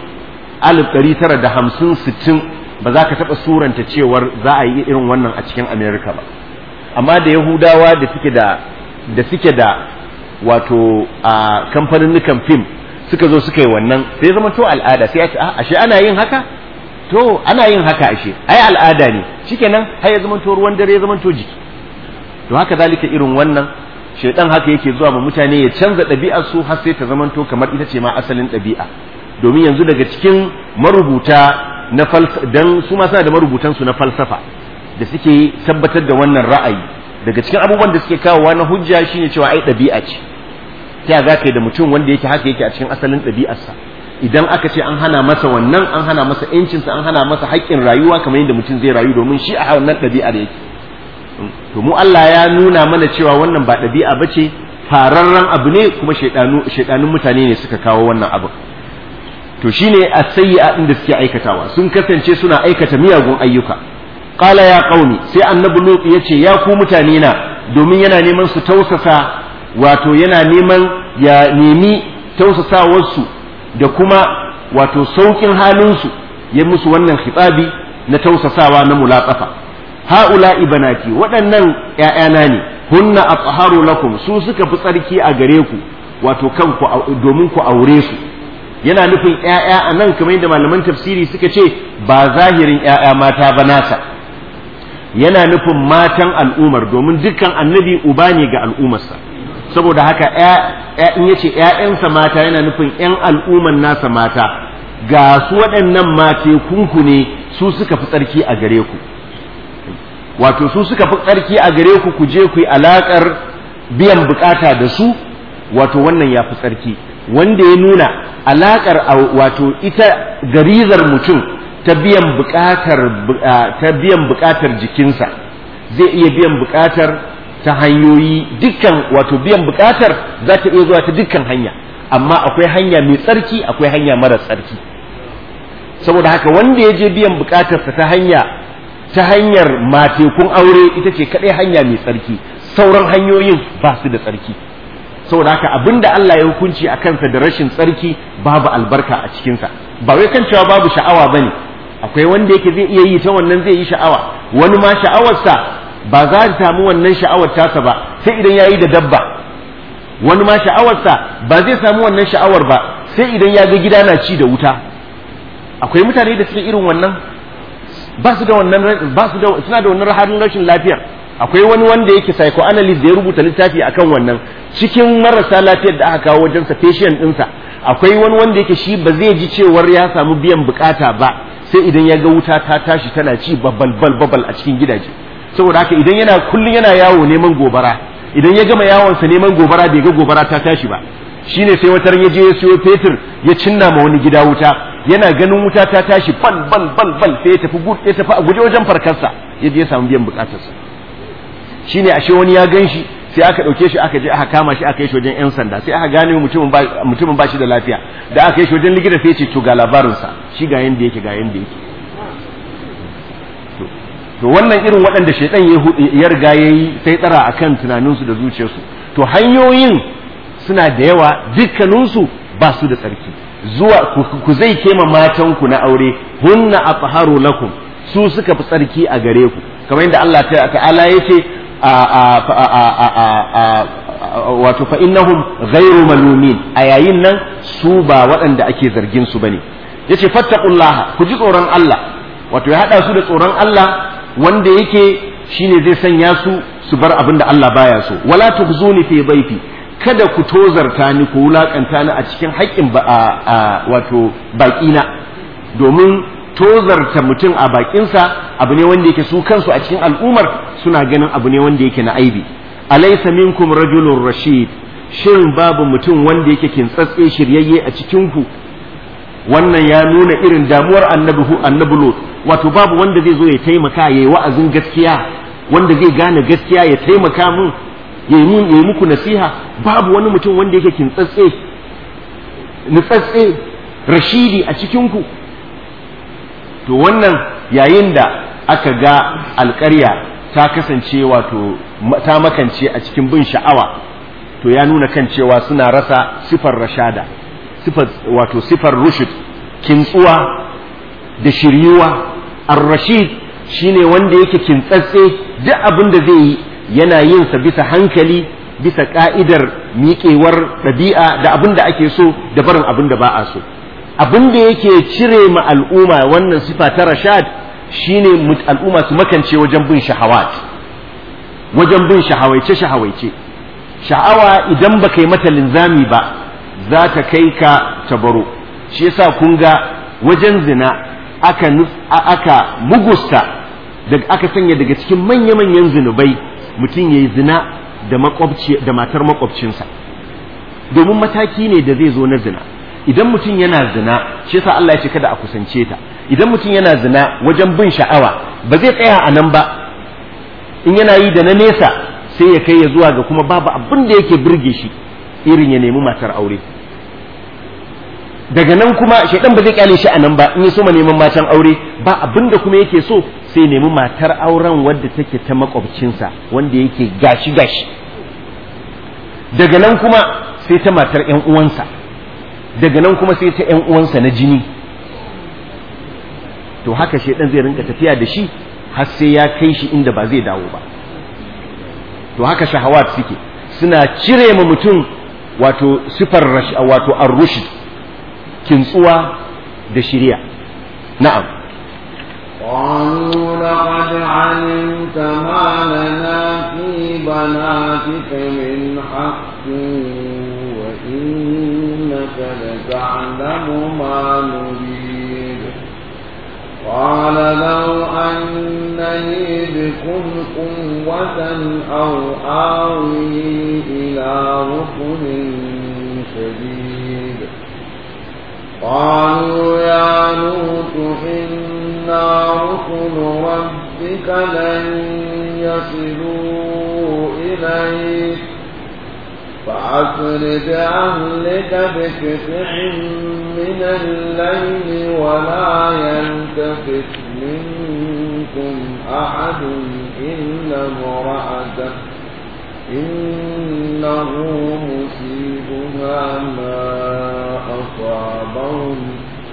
1950-60 ba za ka taɓa suranta cewar za a yi irin wannan a cikin amerika ba amma da yahudawa da suke da da suke da wato a kamfanin fim suka zo suka yi wannan sai zama to al'ada sai ya ce ashe ana yin haka to ana yin haka ashe ai al'ada ne shikenan har ya zama to ruwan dare ya zama to jiki to haka zalika irin wannan shaidan haka yake zuwa ma mutane ya canza ɗabi'ar su har sai ta zama to kamar ita ce ma asalin ɗabi'a domin yanzu daga cikin marubuta na falsafa dan su ma suna da marubutan su na falsafa da suke tabbatar da wannan ra'ayi daga cikin abubuwan da suke kawowa na hujja shine cewa ai ɗabi'a ce ta za ka yi da mutum wanda yake haka yake a cikin asalin ɗabi'arsa idan aka ce an hana masa wannan an hana masa yancinsa an hana masa haƙƙin rayuwa kamar yadda mutum zai rayu domin shi a wannan ɗabi'ar yake to mu Allah ya nuna mana cewa wannan ba ɗabi'a ba ce fararren abu ne kuma shaidanun mutane ne suka kawo wannan abu to shine as-sayyi'a din da suke aikatawa sun kasance suna aikata miyagun ayyuka qala ya qaumi sai annabi lut yace ya ku mutane na domin yana neman su tausasa wato yana neman ya nemi tausasawarsu da kuma wato saukin halinsu ya musu wannan khitabi na tausasawa na mulatsafa ha'ula ibanati waɗannan ‘ya'yana ne hunna athaharu lakum su suka fi tsarki a gare ku wato kanku domin ku aure su yana nufin ‘ya'ya a nan kamar yadda malaman tafsiri suka ce ba zahirin ‘ya'ya mata ba nasa yana nufin matan al'umar domin dukkan annabi uba ne ga al'umarsa saboda haka in yace ‘ya'yansa mata yana nufin ‘yan al'umman nasa mata ga su waɗannan mate kunku ne su suka fi tsarki a gare ku wato su suka fi tsarki a gare ku ku je ku yi alaƙar biyan bukata da su wato wannan ya fi tsarki wanda ya nuna alaƙar wato ita garizar mutum ta biyan bukatar ta biyan bukatar jikinsa zai iya biyan bukatar ta hanyoyi dukkan wato biyan bukatar za ta iya zuwa ta dukkan hanya amma akwai hanya mai tsarki akwai hanya mara tsarki saboda haka wanda ya je biyan bukatarsa ta hanya ta hanyar matekun aure ita ce kaɗai hanya mai tsarki sauran hanyoyin ba su da tsarki saboda haka abinda Allah ya hukunci a kansa da rashin tsarki babu albarka a cikinsa ba wai kan cewa babu sha'awa ba ne akwai wanda yake zai iya yi ta wannan zai yi sha'awa wani ma sha'awarsa ba za ta samu wannan sha'awar tasa ba sai idan ya yi da dabba wani ma sha'awarsa ba zai samu wannan sha'awar ba sai idan ya ga gida na ci da wuta akwai mutane da suke irin wannan ba su da wannan ba su da suna da wannan halin rashin lafiyar akwai wani wanda yake psychoanalyst da ya rubuta littafi akan wannan cikin marasa lafiyar da aka kawo wajen sa patient ɗinsa akwai wani wanda yake shi ba zai ji cewar ya samu biyan bukata ba sai idan ya ga wuta ta tashi tana ci babbal babal a cikin gidaje saboda haka idan yana kullun yana yawo neman gobara idan ya gama yawonsa neman gobara bai ga gobara ta tashi ba shine sai wata ya je ya siyo fetur ya cinna ma wani gida wuta yana ganin wuta ta tashi bal bal bal bal sai ya tafi ya tafi a guje wajen farkarsa ya je ya samu biyan bukatarsa shine ashe wani ya gan shi sai aka ɗauke shi aka je aka kama shi aka yi shi wajen yan sanda sai aka gane mutumin ba mutumin ba shi da lafiya da aka yi shi wajen likita sai ya ce to ga labarinsa shi ga yanda yake ga yanda yake to wannan irin waɗanda shaidan ya riga ya yi sai tsara a kan tunaninsu da zuciyarsu to hanyoyin suna da yawa dukkaninsu ba su da tsarki zuwa ku zai kema matanku na aure hunna atharu lakum su suka fi tsarki a gare ku kamar yadda Allah ta'ala ya ce wato fa innahum ghairu malumin a yayin nan su ba waɗanda ake zargin su bane yace fattaqullaha ku ji tsoron Allah wato ya hada su da tsoron Allah wanda yake shine zai sanya su su bar abin da Allah baya so wala tukhzuni fi dhaifi kada ku tozarta ni ku wulakanta ni a cikin haƙƙin wato baƙina domin tozarta mutum a baƙinsa abu ne wanda yake su kansu a cikin al'umar suna ganin abu ne wanda yake na aibi alaysa minkum rajulun rashid shin babu mutum wanda yake kintsatse shiryayye a cikin ku wannan ya nuna irin damuwar annabi annabi Lut wato babu wanda zai zo ya taimaka yayi wa'azin gaskiya wanda zai gane gaskiya ya taimaka mun yayi mun yayi muku nasiha babu wani mutum wanda yake kintsatse nutsatse rashidi a cikin ku to wannan yayin da aka ga alƙarya ta kasance wato ta makance a cikin bin sha'awa to ya nuna kan cewa suna rasa sifar rashada sifar wato sifar rushd kintsuwa da shiryuwa ar-rashid shine wanda yake kintsatse duk abin da zai yi yana yin sa bisa hankali bisa ka'idar miƙewar ɗabi'a da abin da ake so da barin abin da ba a so abin da yake cire ma al'umma wannan sifa ta rashad shine al'umma su makance wajen bin shahawat wajen bin shahawaice shahawaice sha'awa idan ba kai mata linzami ba za ta kai ka tabaro shi yasa kun ga wajen zina aka aka mugusta daga aka sanya daga cikin manya-manyan zinubai mutum yayi zina da makwabci da matar makwabcinsa domin mataki ne da zai zo na zina idan mutum yana zina shi yasa Allah ya ce kada a kusance ta idan mutum yana zina wajen bin sha'awa ba zai tsaya a nan ba in yana yi da na nesa sai ya kai ya zuwa ga kuma babu abin da yake burge shi irin ya nemi matar aure daga nan kuma shaidan ba zai kyale shi a nan ba in ya so ma neman matan aure ba abin da kuma yake so sai nemi matar auren wadda take ta makwabcinsa wanda yake gashi gashi daga nan kuma sai ta matar yan uwansa daga nan kuma sai ta yan uwansa na jini to haka shaidan zai rinka tafiya da shi har sai ya kai shi inda ba zai dawo ba to haka shahawat suke suna cire ma mutum wato sifar wato ar-rushd kintsuwa da shiriya na'am قالوا لقد علمت ما لنا في بناتك من حق وإنك لتعلم ما نريد قال لو أن لي بكم قوة أو آوي إلى ركن شديد قالوا يا لوط إنا رسل ربك لن يصلوا إليك فأسر بأهلك بقطع من الليل ولا يلتفت منكم أحد إلا امرأتك إنه مصيبها ما أصابهم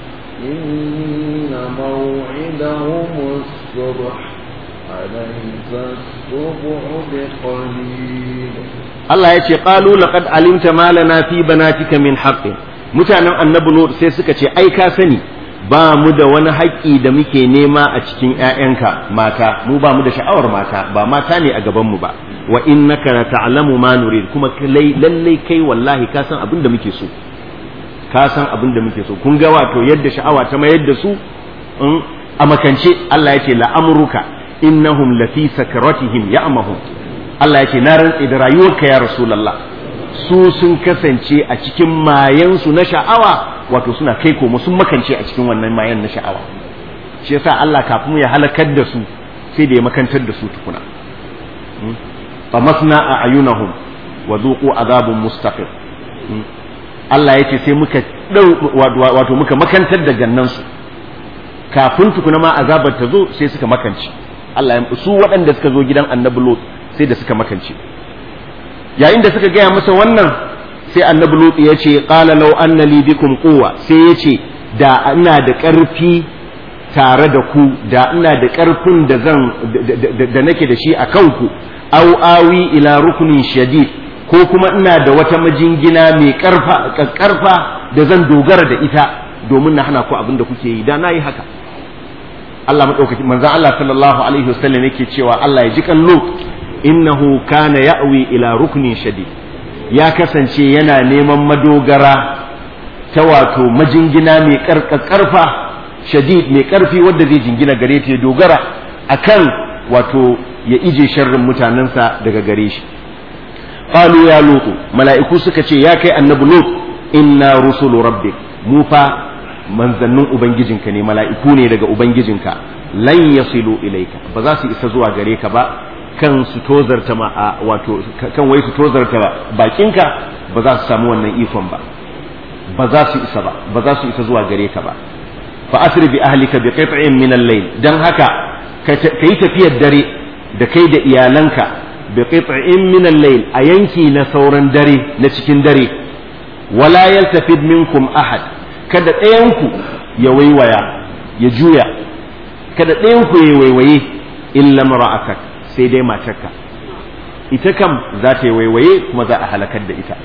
إن موعدهم الصبح أليس الصبح بقليل Allah ya ce qalu laqad alimta ma lana fi banatika min haqqin mutanen annabi lut sai suka ce ai ka sani ba mu da wani haƙƙi da muke nema a cikin ƴaƴanka mata mu ba mu da sha'awar mata ba mata ne a gaban mu ba wa innaka la ta'lamu ma nurid kuma lallai kai wallahi ka san abin da muke so ka san abin da muke so kun ga wato yadda sha'awa ta mayar da su a makance Allah ya ce la'amruka innahum lafi sakaratihim ya'mahum Allah ya ce na rantse da rayuwarka ya rasulullah su sun kasance a cikin mayansu na sha'awa wato suna kai komo sun makance a cikin wannan mayan na sha'awa shi yasa Allah kafin ya halakar da su sai da ya makantar da su tukuna famasna a ayunahum wa zuqu azabun mustaqim Allah ya ce sai muka wato muka makantar da gannansu kafin tukuna ma azabar ta zo sai suka makance Allah ya su waɗanda suka zo gidan annabi Lot sai da suka makance yayin da suka gaya masa wannan sai annabi Lot ya ce qala law anna li bikum quwwa sai ya ce da ina da ƙarfi tare da ku da ina da ƙarfin da zan da nake da shi a kanku au awi ila rukunin shadid ko kuma ina da wata majingina mai ƙarfa da zan dogara da ita domin na hana ku abin da kuke yi da na yi haka Allah maɗaukaki manzan Allah sallallahu alaihi wasallam yake cewa Allah ya ji kallo innahu kana ya'wi ila ruknin shadid ya kasance yana neman madogara ta wato majingina mai ƙarfa shadid mai ƙarfi wadda zai jingina gare ta ya dogara akan wato ya ije sharrin mutanensa daga gare shi qalu ya lutu mala'iku suka ce ya kai annabi lut inna rusulu rabbik mu fa manzannin ubangijinka ne mala'iku ne daga ubangijinka lan yasilu ilaika ba za su isa zuwa gare ka ba kan su tozarta ma wato kan wai su tozarta bakinka ba za su samu wannan ikon ba ba za su isa ba ba za su isa zuwa gare ka ba fa asri bi ahlika bi qit'in min al-layl dan haka kai tafiyar dare da kai da iyalanka bi qit'in min al-layl a yanki na sauran dare na cikin dare wala yaltafid minkum ahad kada ɗayanku ya waiwaya ya juya kada ɗayanku ya waiwaye illa mara'atak sai dai matarka ita kam za ta yi waiwaye kuma za a halakar da ita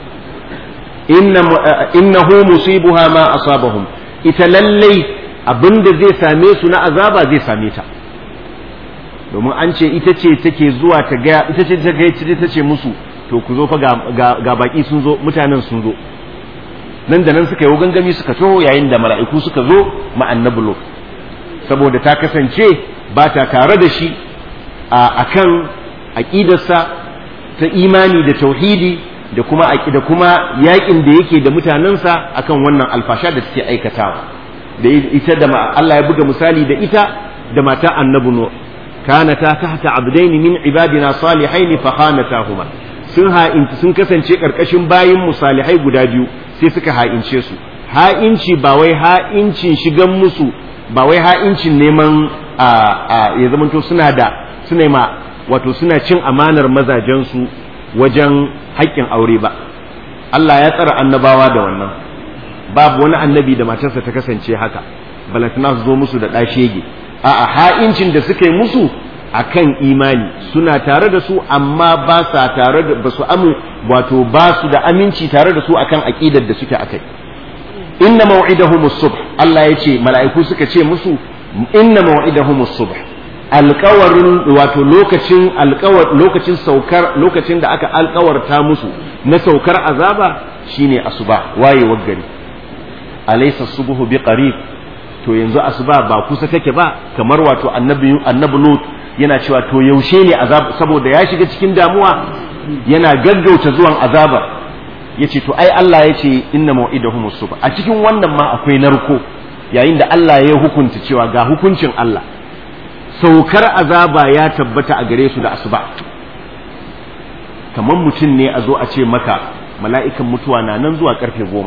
innahu musibuha ma asabahum ita lallai abinda zai same su na azaba zai same ta domin an ce ita ce take zuwa ta ga ita ce ta ga ta ce musu to ku zo fa ga baki sun zo mutanen sun zo nan da nan suka yi gangami suka taho yayin da mala'iku suka zo ma annabi saboda ta kasance ba ta tare da shi a kan aƙidarsa ta imani da tauhidi da kuma da kuma yakin da yake da mutanensa akan wannan alfasha da suke aikatawa da ita da Allah ya buga misali da ita da mata annabi no kanata tahta abdaini min ibadina salihain fa khanatahuma sun ha'inci sun kasance karkashin bayin musalihai guda biyu sai suka ha'ince su ha'inci ba wai ha'incin shigan musu ba wai ha'incin neman a ya zamanto suna da suna ma wato suna cin amanar mazajensu wajen haƙƙin aure ba Allah ya tsara annabawa da wannan babu wani annabi da matarsa ta kasance haka balantana su zo musu da ɗashege a'a ha'incin da suka yi musu akan imani suna tare da su amma ba sa tare da ba su amu wato ba su da aminci tare da su akan aqidar da suke akai inna maw'idahum as-subh Allah ya ce mala'iku suka ce musu inna maw'idahum as-subh alƙawarin wato lokacin alƙawar lokacin saukar lokacin da aka alƙawarta musu na saukar azaba shine asuba wayewar gari alaysa subhu biqarib to yanzu asuba ba kusa take ba kamar wato annabi annabi lut yana cewa to yaushe ne azab saboda ya shiga cikin damuwa yana gaggauta zuwan azaba yace to ai Allah yace inna mau'idahum subh a cikin wannan ma akwai narko yayin da Allah ya hukunta cewa ga hukuncin Allah saukar azaba ya tabbata a gare su da asuba kamar mutum ne a zo a ce maka mala'ikan mutuwa na nan zuwa karfe goma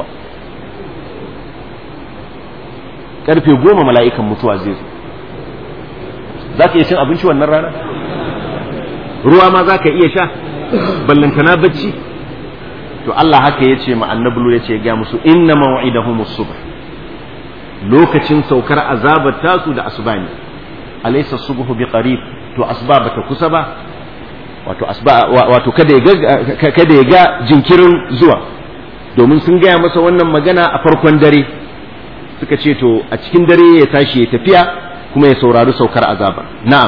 karfe goma mala'ikan mutuwa zai zo za ka iya cin abinci wannan rana ruwa ma za ka iya sha ballantana bacci to Allah haka ya ce ma annabulu ya ce ga musu inna maw'idahum subh lokacin saukar azabar tasu da asuba ne alaysa subhu bi qarib to asuba bata kusa ba wato asuba wato kada ya ga kada ya ga jinkirin zuwa domin sun gaya masa wannan magana a farkon dare suka ce to a cikin dare ya tashi ya tafiya kuma ya saurari saukar azaba na'am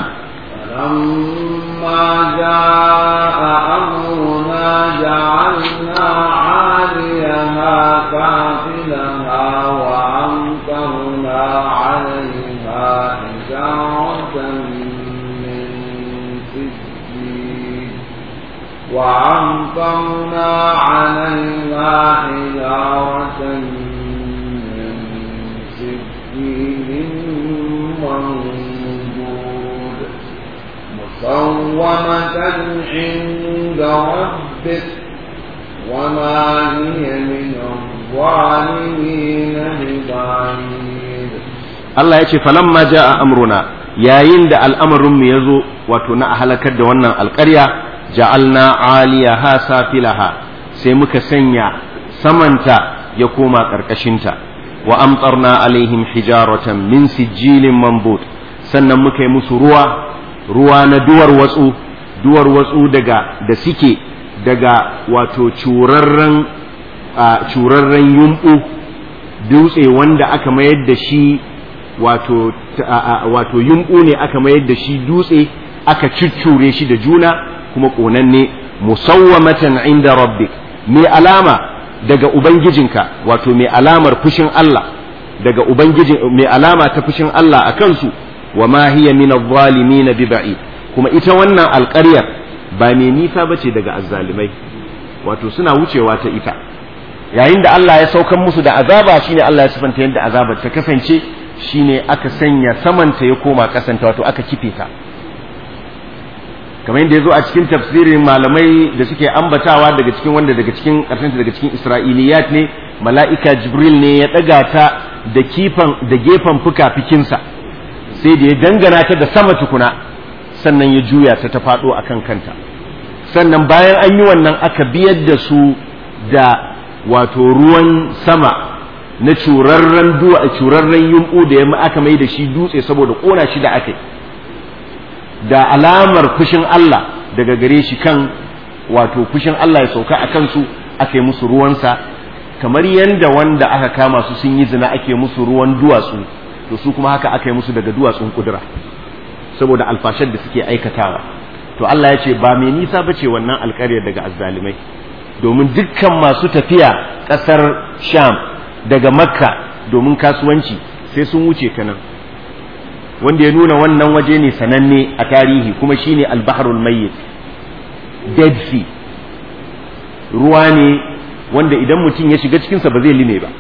فلما جاء أمرنا جعلنا عاليها كافلها وأمطرنا عليها حجارة من سجيل وأمطرنا عليها حجارة من سجيل منضود مسومة عند ربك وما هي من الظالمين ببعيد Allah ya ce falamma ja'a amruna yayin da al'amarin mu yazo wato na halakar da wannan alƙarya ja'alna 'aliyaha safilaha sai muka sanya samanta ya koma ƙarƙashinta wa amtarna alaihim hijaratan min sijilin manbut sannan muka yi musu ruwa ruwa na duwar watsu duwar watsu daga da suke daga wato curarren curarren yumbu dutse wanda aka mayar da shi wato wato yumbu ne aka mayar da shi dutse aka ciccure shi da juna kuma ƙonanne musawwamatan inda rabbik mai alama daga ubangijinka wato mai alamar fushin Allah daga ubangijin mai alama ta fushin Allah a kansu wa ma hiya min adh-dhalimin bi ba'id kuma ita wannan alƙaryar ba mai nisa bace daga azzalimai wato suna wucewa ta ita yayin da Allah ya saukan musu da azaba shine Allah ya sifanta yadda azabar ta kasance shine aka sanya samanta ya koma kasanta wato aka kife ta kamar yadda ya zo a cikin tafsirin malamai da suke ambatawa daga cikin wanda daga cikin ƙarshen daga cikin isra'iliyat ne mala'ika jibril ne ya ɗaga ta da kifan da gefen fuka-fikinsa sai da ya dangana ta da sama tukuna sannan ya juya ta ta faɗo a kan kanta sannan bayan an yi wannan aka biyar da su da wato ruwan sama na curarren duwa curarren yumɓu da ya aka mai da shi dutse saboda ƙona shi da aka yi da alamar fushin Allah daga gare shi kan wato fushin Allah ya sauka a kansu aka yi musu ruwansa kamar yadda wanda aka kama su sun yi zina ake musu ruwan duwatsu to su kuma haka aka yi musu daga duwatsun kudura saboda alfashar da suke aikatawa to Allah ya ce ba mai nisa ba ce wannan alƙaryar daga azzalimai domin dukkan masu tafiya ƙasar sham daga makka domin kasuwanci sai sun wuce ta nan wanda ya nuna wannan waje ne sananne a tarihi kuma shine al-bahrul mayyit dead sea ruwa ne wanda idan mutum ya shiga cikinsa ba zai lime ba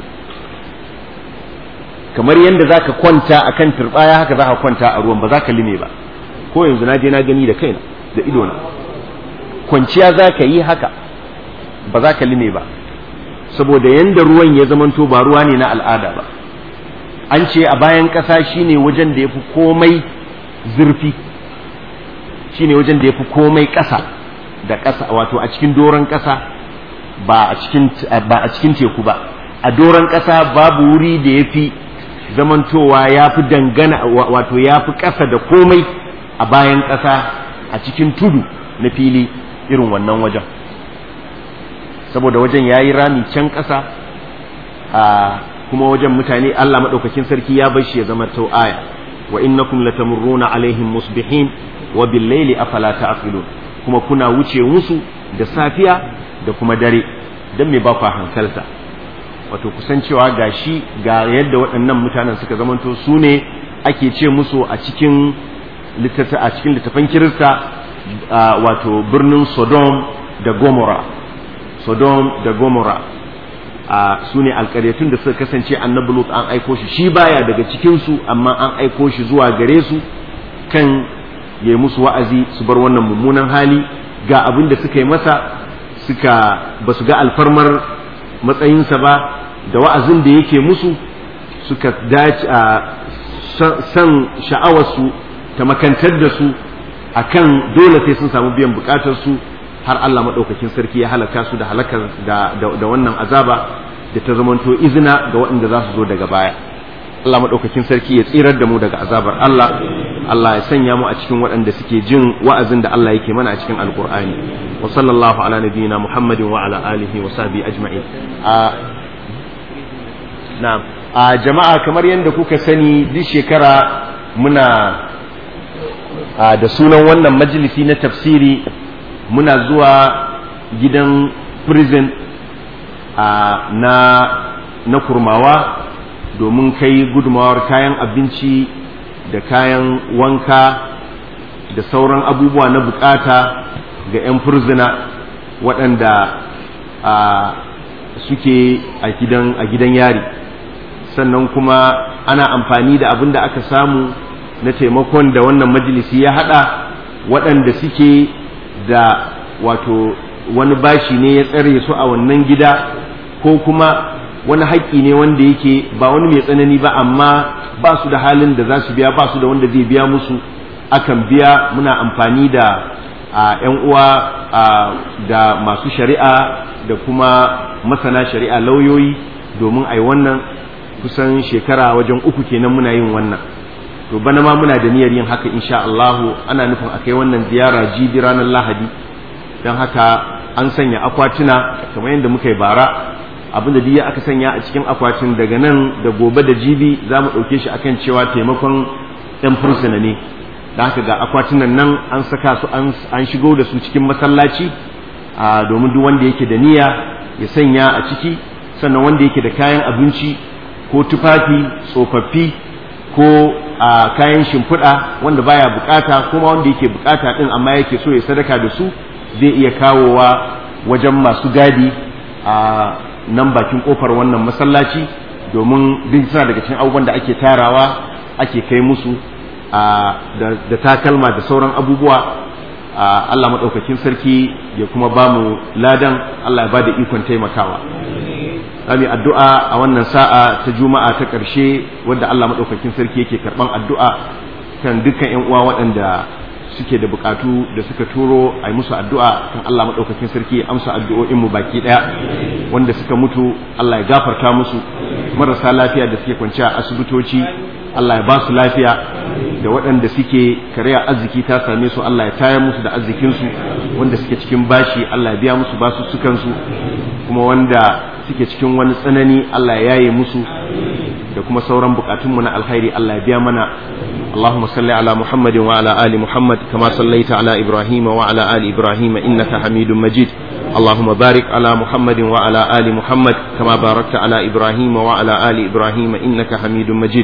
kamar yadda za ka kwanta a kan turɓaya haka za ka kwanta a ruwan ba za ka lime ba ko yanzu na je na gani da kaina da idona kwanciya za ka yi haka ba za ka lime ba saboda yadda ruwan ya zamanto ba ruwa ne na al'ada ba an ce a bayan ƙasa shine wajen da ya fi komai zurfi shine wajen da ya fi komai ƙasa da ƙasa wato a cikin doron ƙasa ba a cikin ba a cikin teku ba a doron ƙasa babu wuri da ya fi zamantowa ya fi dangana wato ya fi ƙasa da komai a bayan ƙasa a cikin tudu na fili irin wannan wajen saboda wajen ya yi rami can ƙasa a kuma wajen mutane Allah maɗaukakin sarki ya bar shi ya zama aya wa innakum latamurruna alaihim musbihin wa bil-laili afala ta'qilun kuma kuna wuce musu da safiya da kuma dare dan me ba ku hankalta wato kusan cewa gashi ga yadda waɗannan mutanen suka zamanto su ne ake ce musu a cikin a cikin littafan kirista wato birnin Sodom da Gomorrah Sodom da Gomorrah a su ne alƙaryatun da suka kasance annabi Lut an aiko shi shi baya daga cikinsu amma an aiko shi zuwa gare su kan ya yi musu wa'azi su bar wannan mummunan hali ga abin da suka yi masa suka ba su ga alfarmar matsayinsa ba da wa'azin da yake musu suka dace a san sha'awarsu ta makantar da su akan dole sai sun samu biyan bukatarsu har Allah maɗaukakin sarki ya halaka su da halakar da wannan azaba da ta zamanto izina ga waɗanda za su zo daga baya Allah maɗaukakin sarki ya tsirar da mu daga azabar Allah Allah ya sanya mu a cikin waɗanda suke jin wa'azin da Allah yake mana a cikin alkur'ani wa sallallahu ala nabiyyina muhammadin wa ala alihi wa sahbihi ajma'in a na'am a jama'a kamar yadda kuka sani duk shekara muna da sunan wannan majalisi na tafsiri muna zuwa gidan prison na na kurmawa domin kai gudumawar kayan abinci da kayan wanka da sauran abubuwa na bukata ga 'yan furzina waɗanda suke a gidan a gidan yari sannan kuma ana amfani da abin da aka samu na taimakon da wannan majalisi ya haɗa waɗanda suke da wato wani bashi ne ya tsare su a wannan gida ko kuma wani haƙƙi ne wanda yake ba wani mai tsanani ba amma ba su da halin da za su biya ba su da wanda zai biya musu akan biya muna amfani da ‘yan uwa da masu shari'a da kuma masana shari'a lauyoyi domin a yi wannan kusan shekara wajen uku kenan muna yin wannan to bana ma muna da niyyar yin haka insha Allahu ana nufin a kai wannan ziyara jibi ranar lahadi don haka an sanya akwatuna kamar yadda muka yi bara abinda duk aka sanya a cikin akwatin daga nan da gobe da jibi za mu ɗauke shi akan cewa taimakon ɗan fursuna ne da haka ga akwatunan nan an saka su an shigo da su cikin masallaci domin duk wanda yake da niyya ya sanya a ciki sannan wanda yake da kayan abinci ko tufafi tsofaffi ko kayan shimfiɗa wanda baya bukata kuma wanda yake bukata ɗin amma yake so ya sadaka da su zai iya kawowa wajen masu gadi a nan bakin kofar wannan masallaci domin duk suna daga cikin abubuwan da ake tarawa ake kai musu da takalma da sauran abubuwa Allah maɗaukakin sarki ya kuma ba mu ladan Allah ya ba da ikon taimakawa Zami addu'a a wannan sa'a ta juma'a ta ƙarshe wadda Allah maɗaukakin sarki yake karɓan addu'a kan dukkan ‘yan uwa waɗanda suke da bukatu da suka turo a yi musu addu'a kan Allah maɗaukakin sarki ya amsa addu'o'in mu baki ɗaya wanda suka mutu Allah ya gafarta musu marasa lafiya da suke kwanci a asibitoci Allah ya ba su lafiya da waɗanda suke karya arziki ta same su Allah ya tayar musu da arzikinsu wanda suke cikin bashi Allah ya biya musu basu sukansu kuma wanda suke cikin wani tsanani Allah ya yaye musu da kuma sauran bukatunmu na alkhairi Allah ya biya mana اللهم صل على محمد وعلى آل محمد كما صليت على إبراهيم وعلى آل إبراهيم إنك حميد مجيد اللهم بارك على محمد وعلى آل محمد كما باركت على إبراهيم وعلى آل إبراهيم إنك حميد مجيد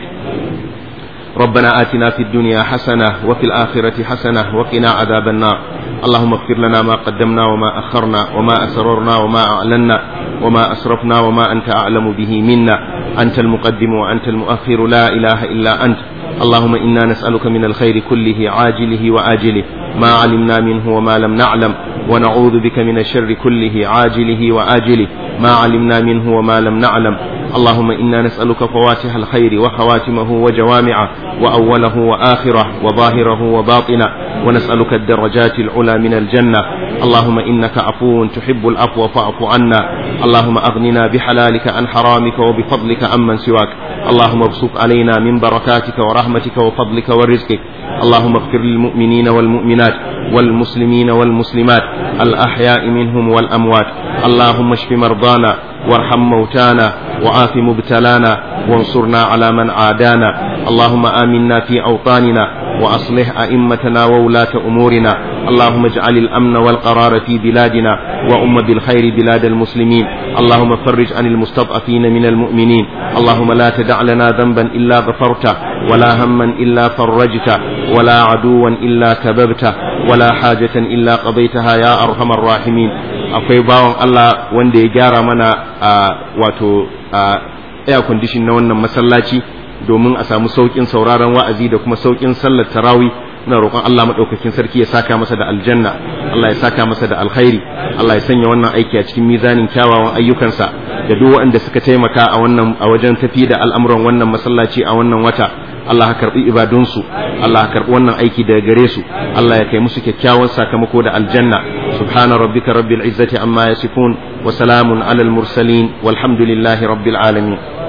ربنا آتنا في الدنيا حسنة وفي الآخرة حسنة وقنا عذاب النار اللهم اغفر لنا ما قدمنا وما أخرنا وما أسررنا وما أعلنا وما أسرفنا وما أنت أعلم به منا أنت المقدم وأنت المؤخر لا إله إلا أنت اللهم إنا نسألك من الخير كله عاجله وآجله ما علمنا منه وما لم نعلم ونعوذ بك من الشر كله عاجله وآجله ما علمنا منه وما لم نعلم اللهم إنا نسألك فواتح الخير وخواتمه وجوامعه وأوله وآخره وظاهره وباطنه ونسألك الدرجات العلى من الجنة اللهم إنك عفو تحب العفو فاعف عنا اللهم أغننا بحلالك عن حرامك وبفضلك عمن سواك اللهم ابسط علينا من بركاتك ورحمتك وفضلك ورزقك اللهم اغفر للمؤمنين والمؤمنات والمسلمين والمسلمات الأحياء منهم والأموات اللهم اشف مرضانا وارحم موتانا وعاف مبتلانا وانصرنا على من عادانا اللهم آمنا في أوطاننا وأصلح أئمتنا وولاة أمورنا اللهم اجعل الأمن والقرار في بلادنا وأم بالخير بلاد المسلمين اللهم فرج عن المستضعفين من المؤمنين اللهم لا تدع لنا ذنبا إلا غفرته ولا هما إلا فرجته ولا عدوا إلا كببته ولا حاجة إلا قضيتها يا أرحم الراحمين akwai bawan Allah wanda ya gyara mana a wato air condition na wannan masallaci domin a samu saukin sauraron wa'azi da kuma saukin sallar tarawi muna roƙon Allah madaukakin sarki ya saka masa da aljanna Allah ya saka masa da alkhairi Allah ya sanya wannan aiki a cikin mizanin kyawawan ayyukansa da duk waɗanda suka taimaka a wannan a wajen tafi da al'amuran wannan masallaci a wannan wata Allah ka karbi ibadunsu Allah ka karbi wannan aiki daga gare su Allah ya kai musu kyakkyawan sakamako da aljanna subhana rabbika rabbil izzati amma yasifun wa salamun alal mursalin walhamdulillahi rabbil alamin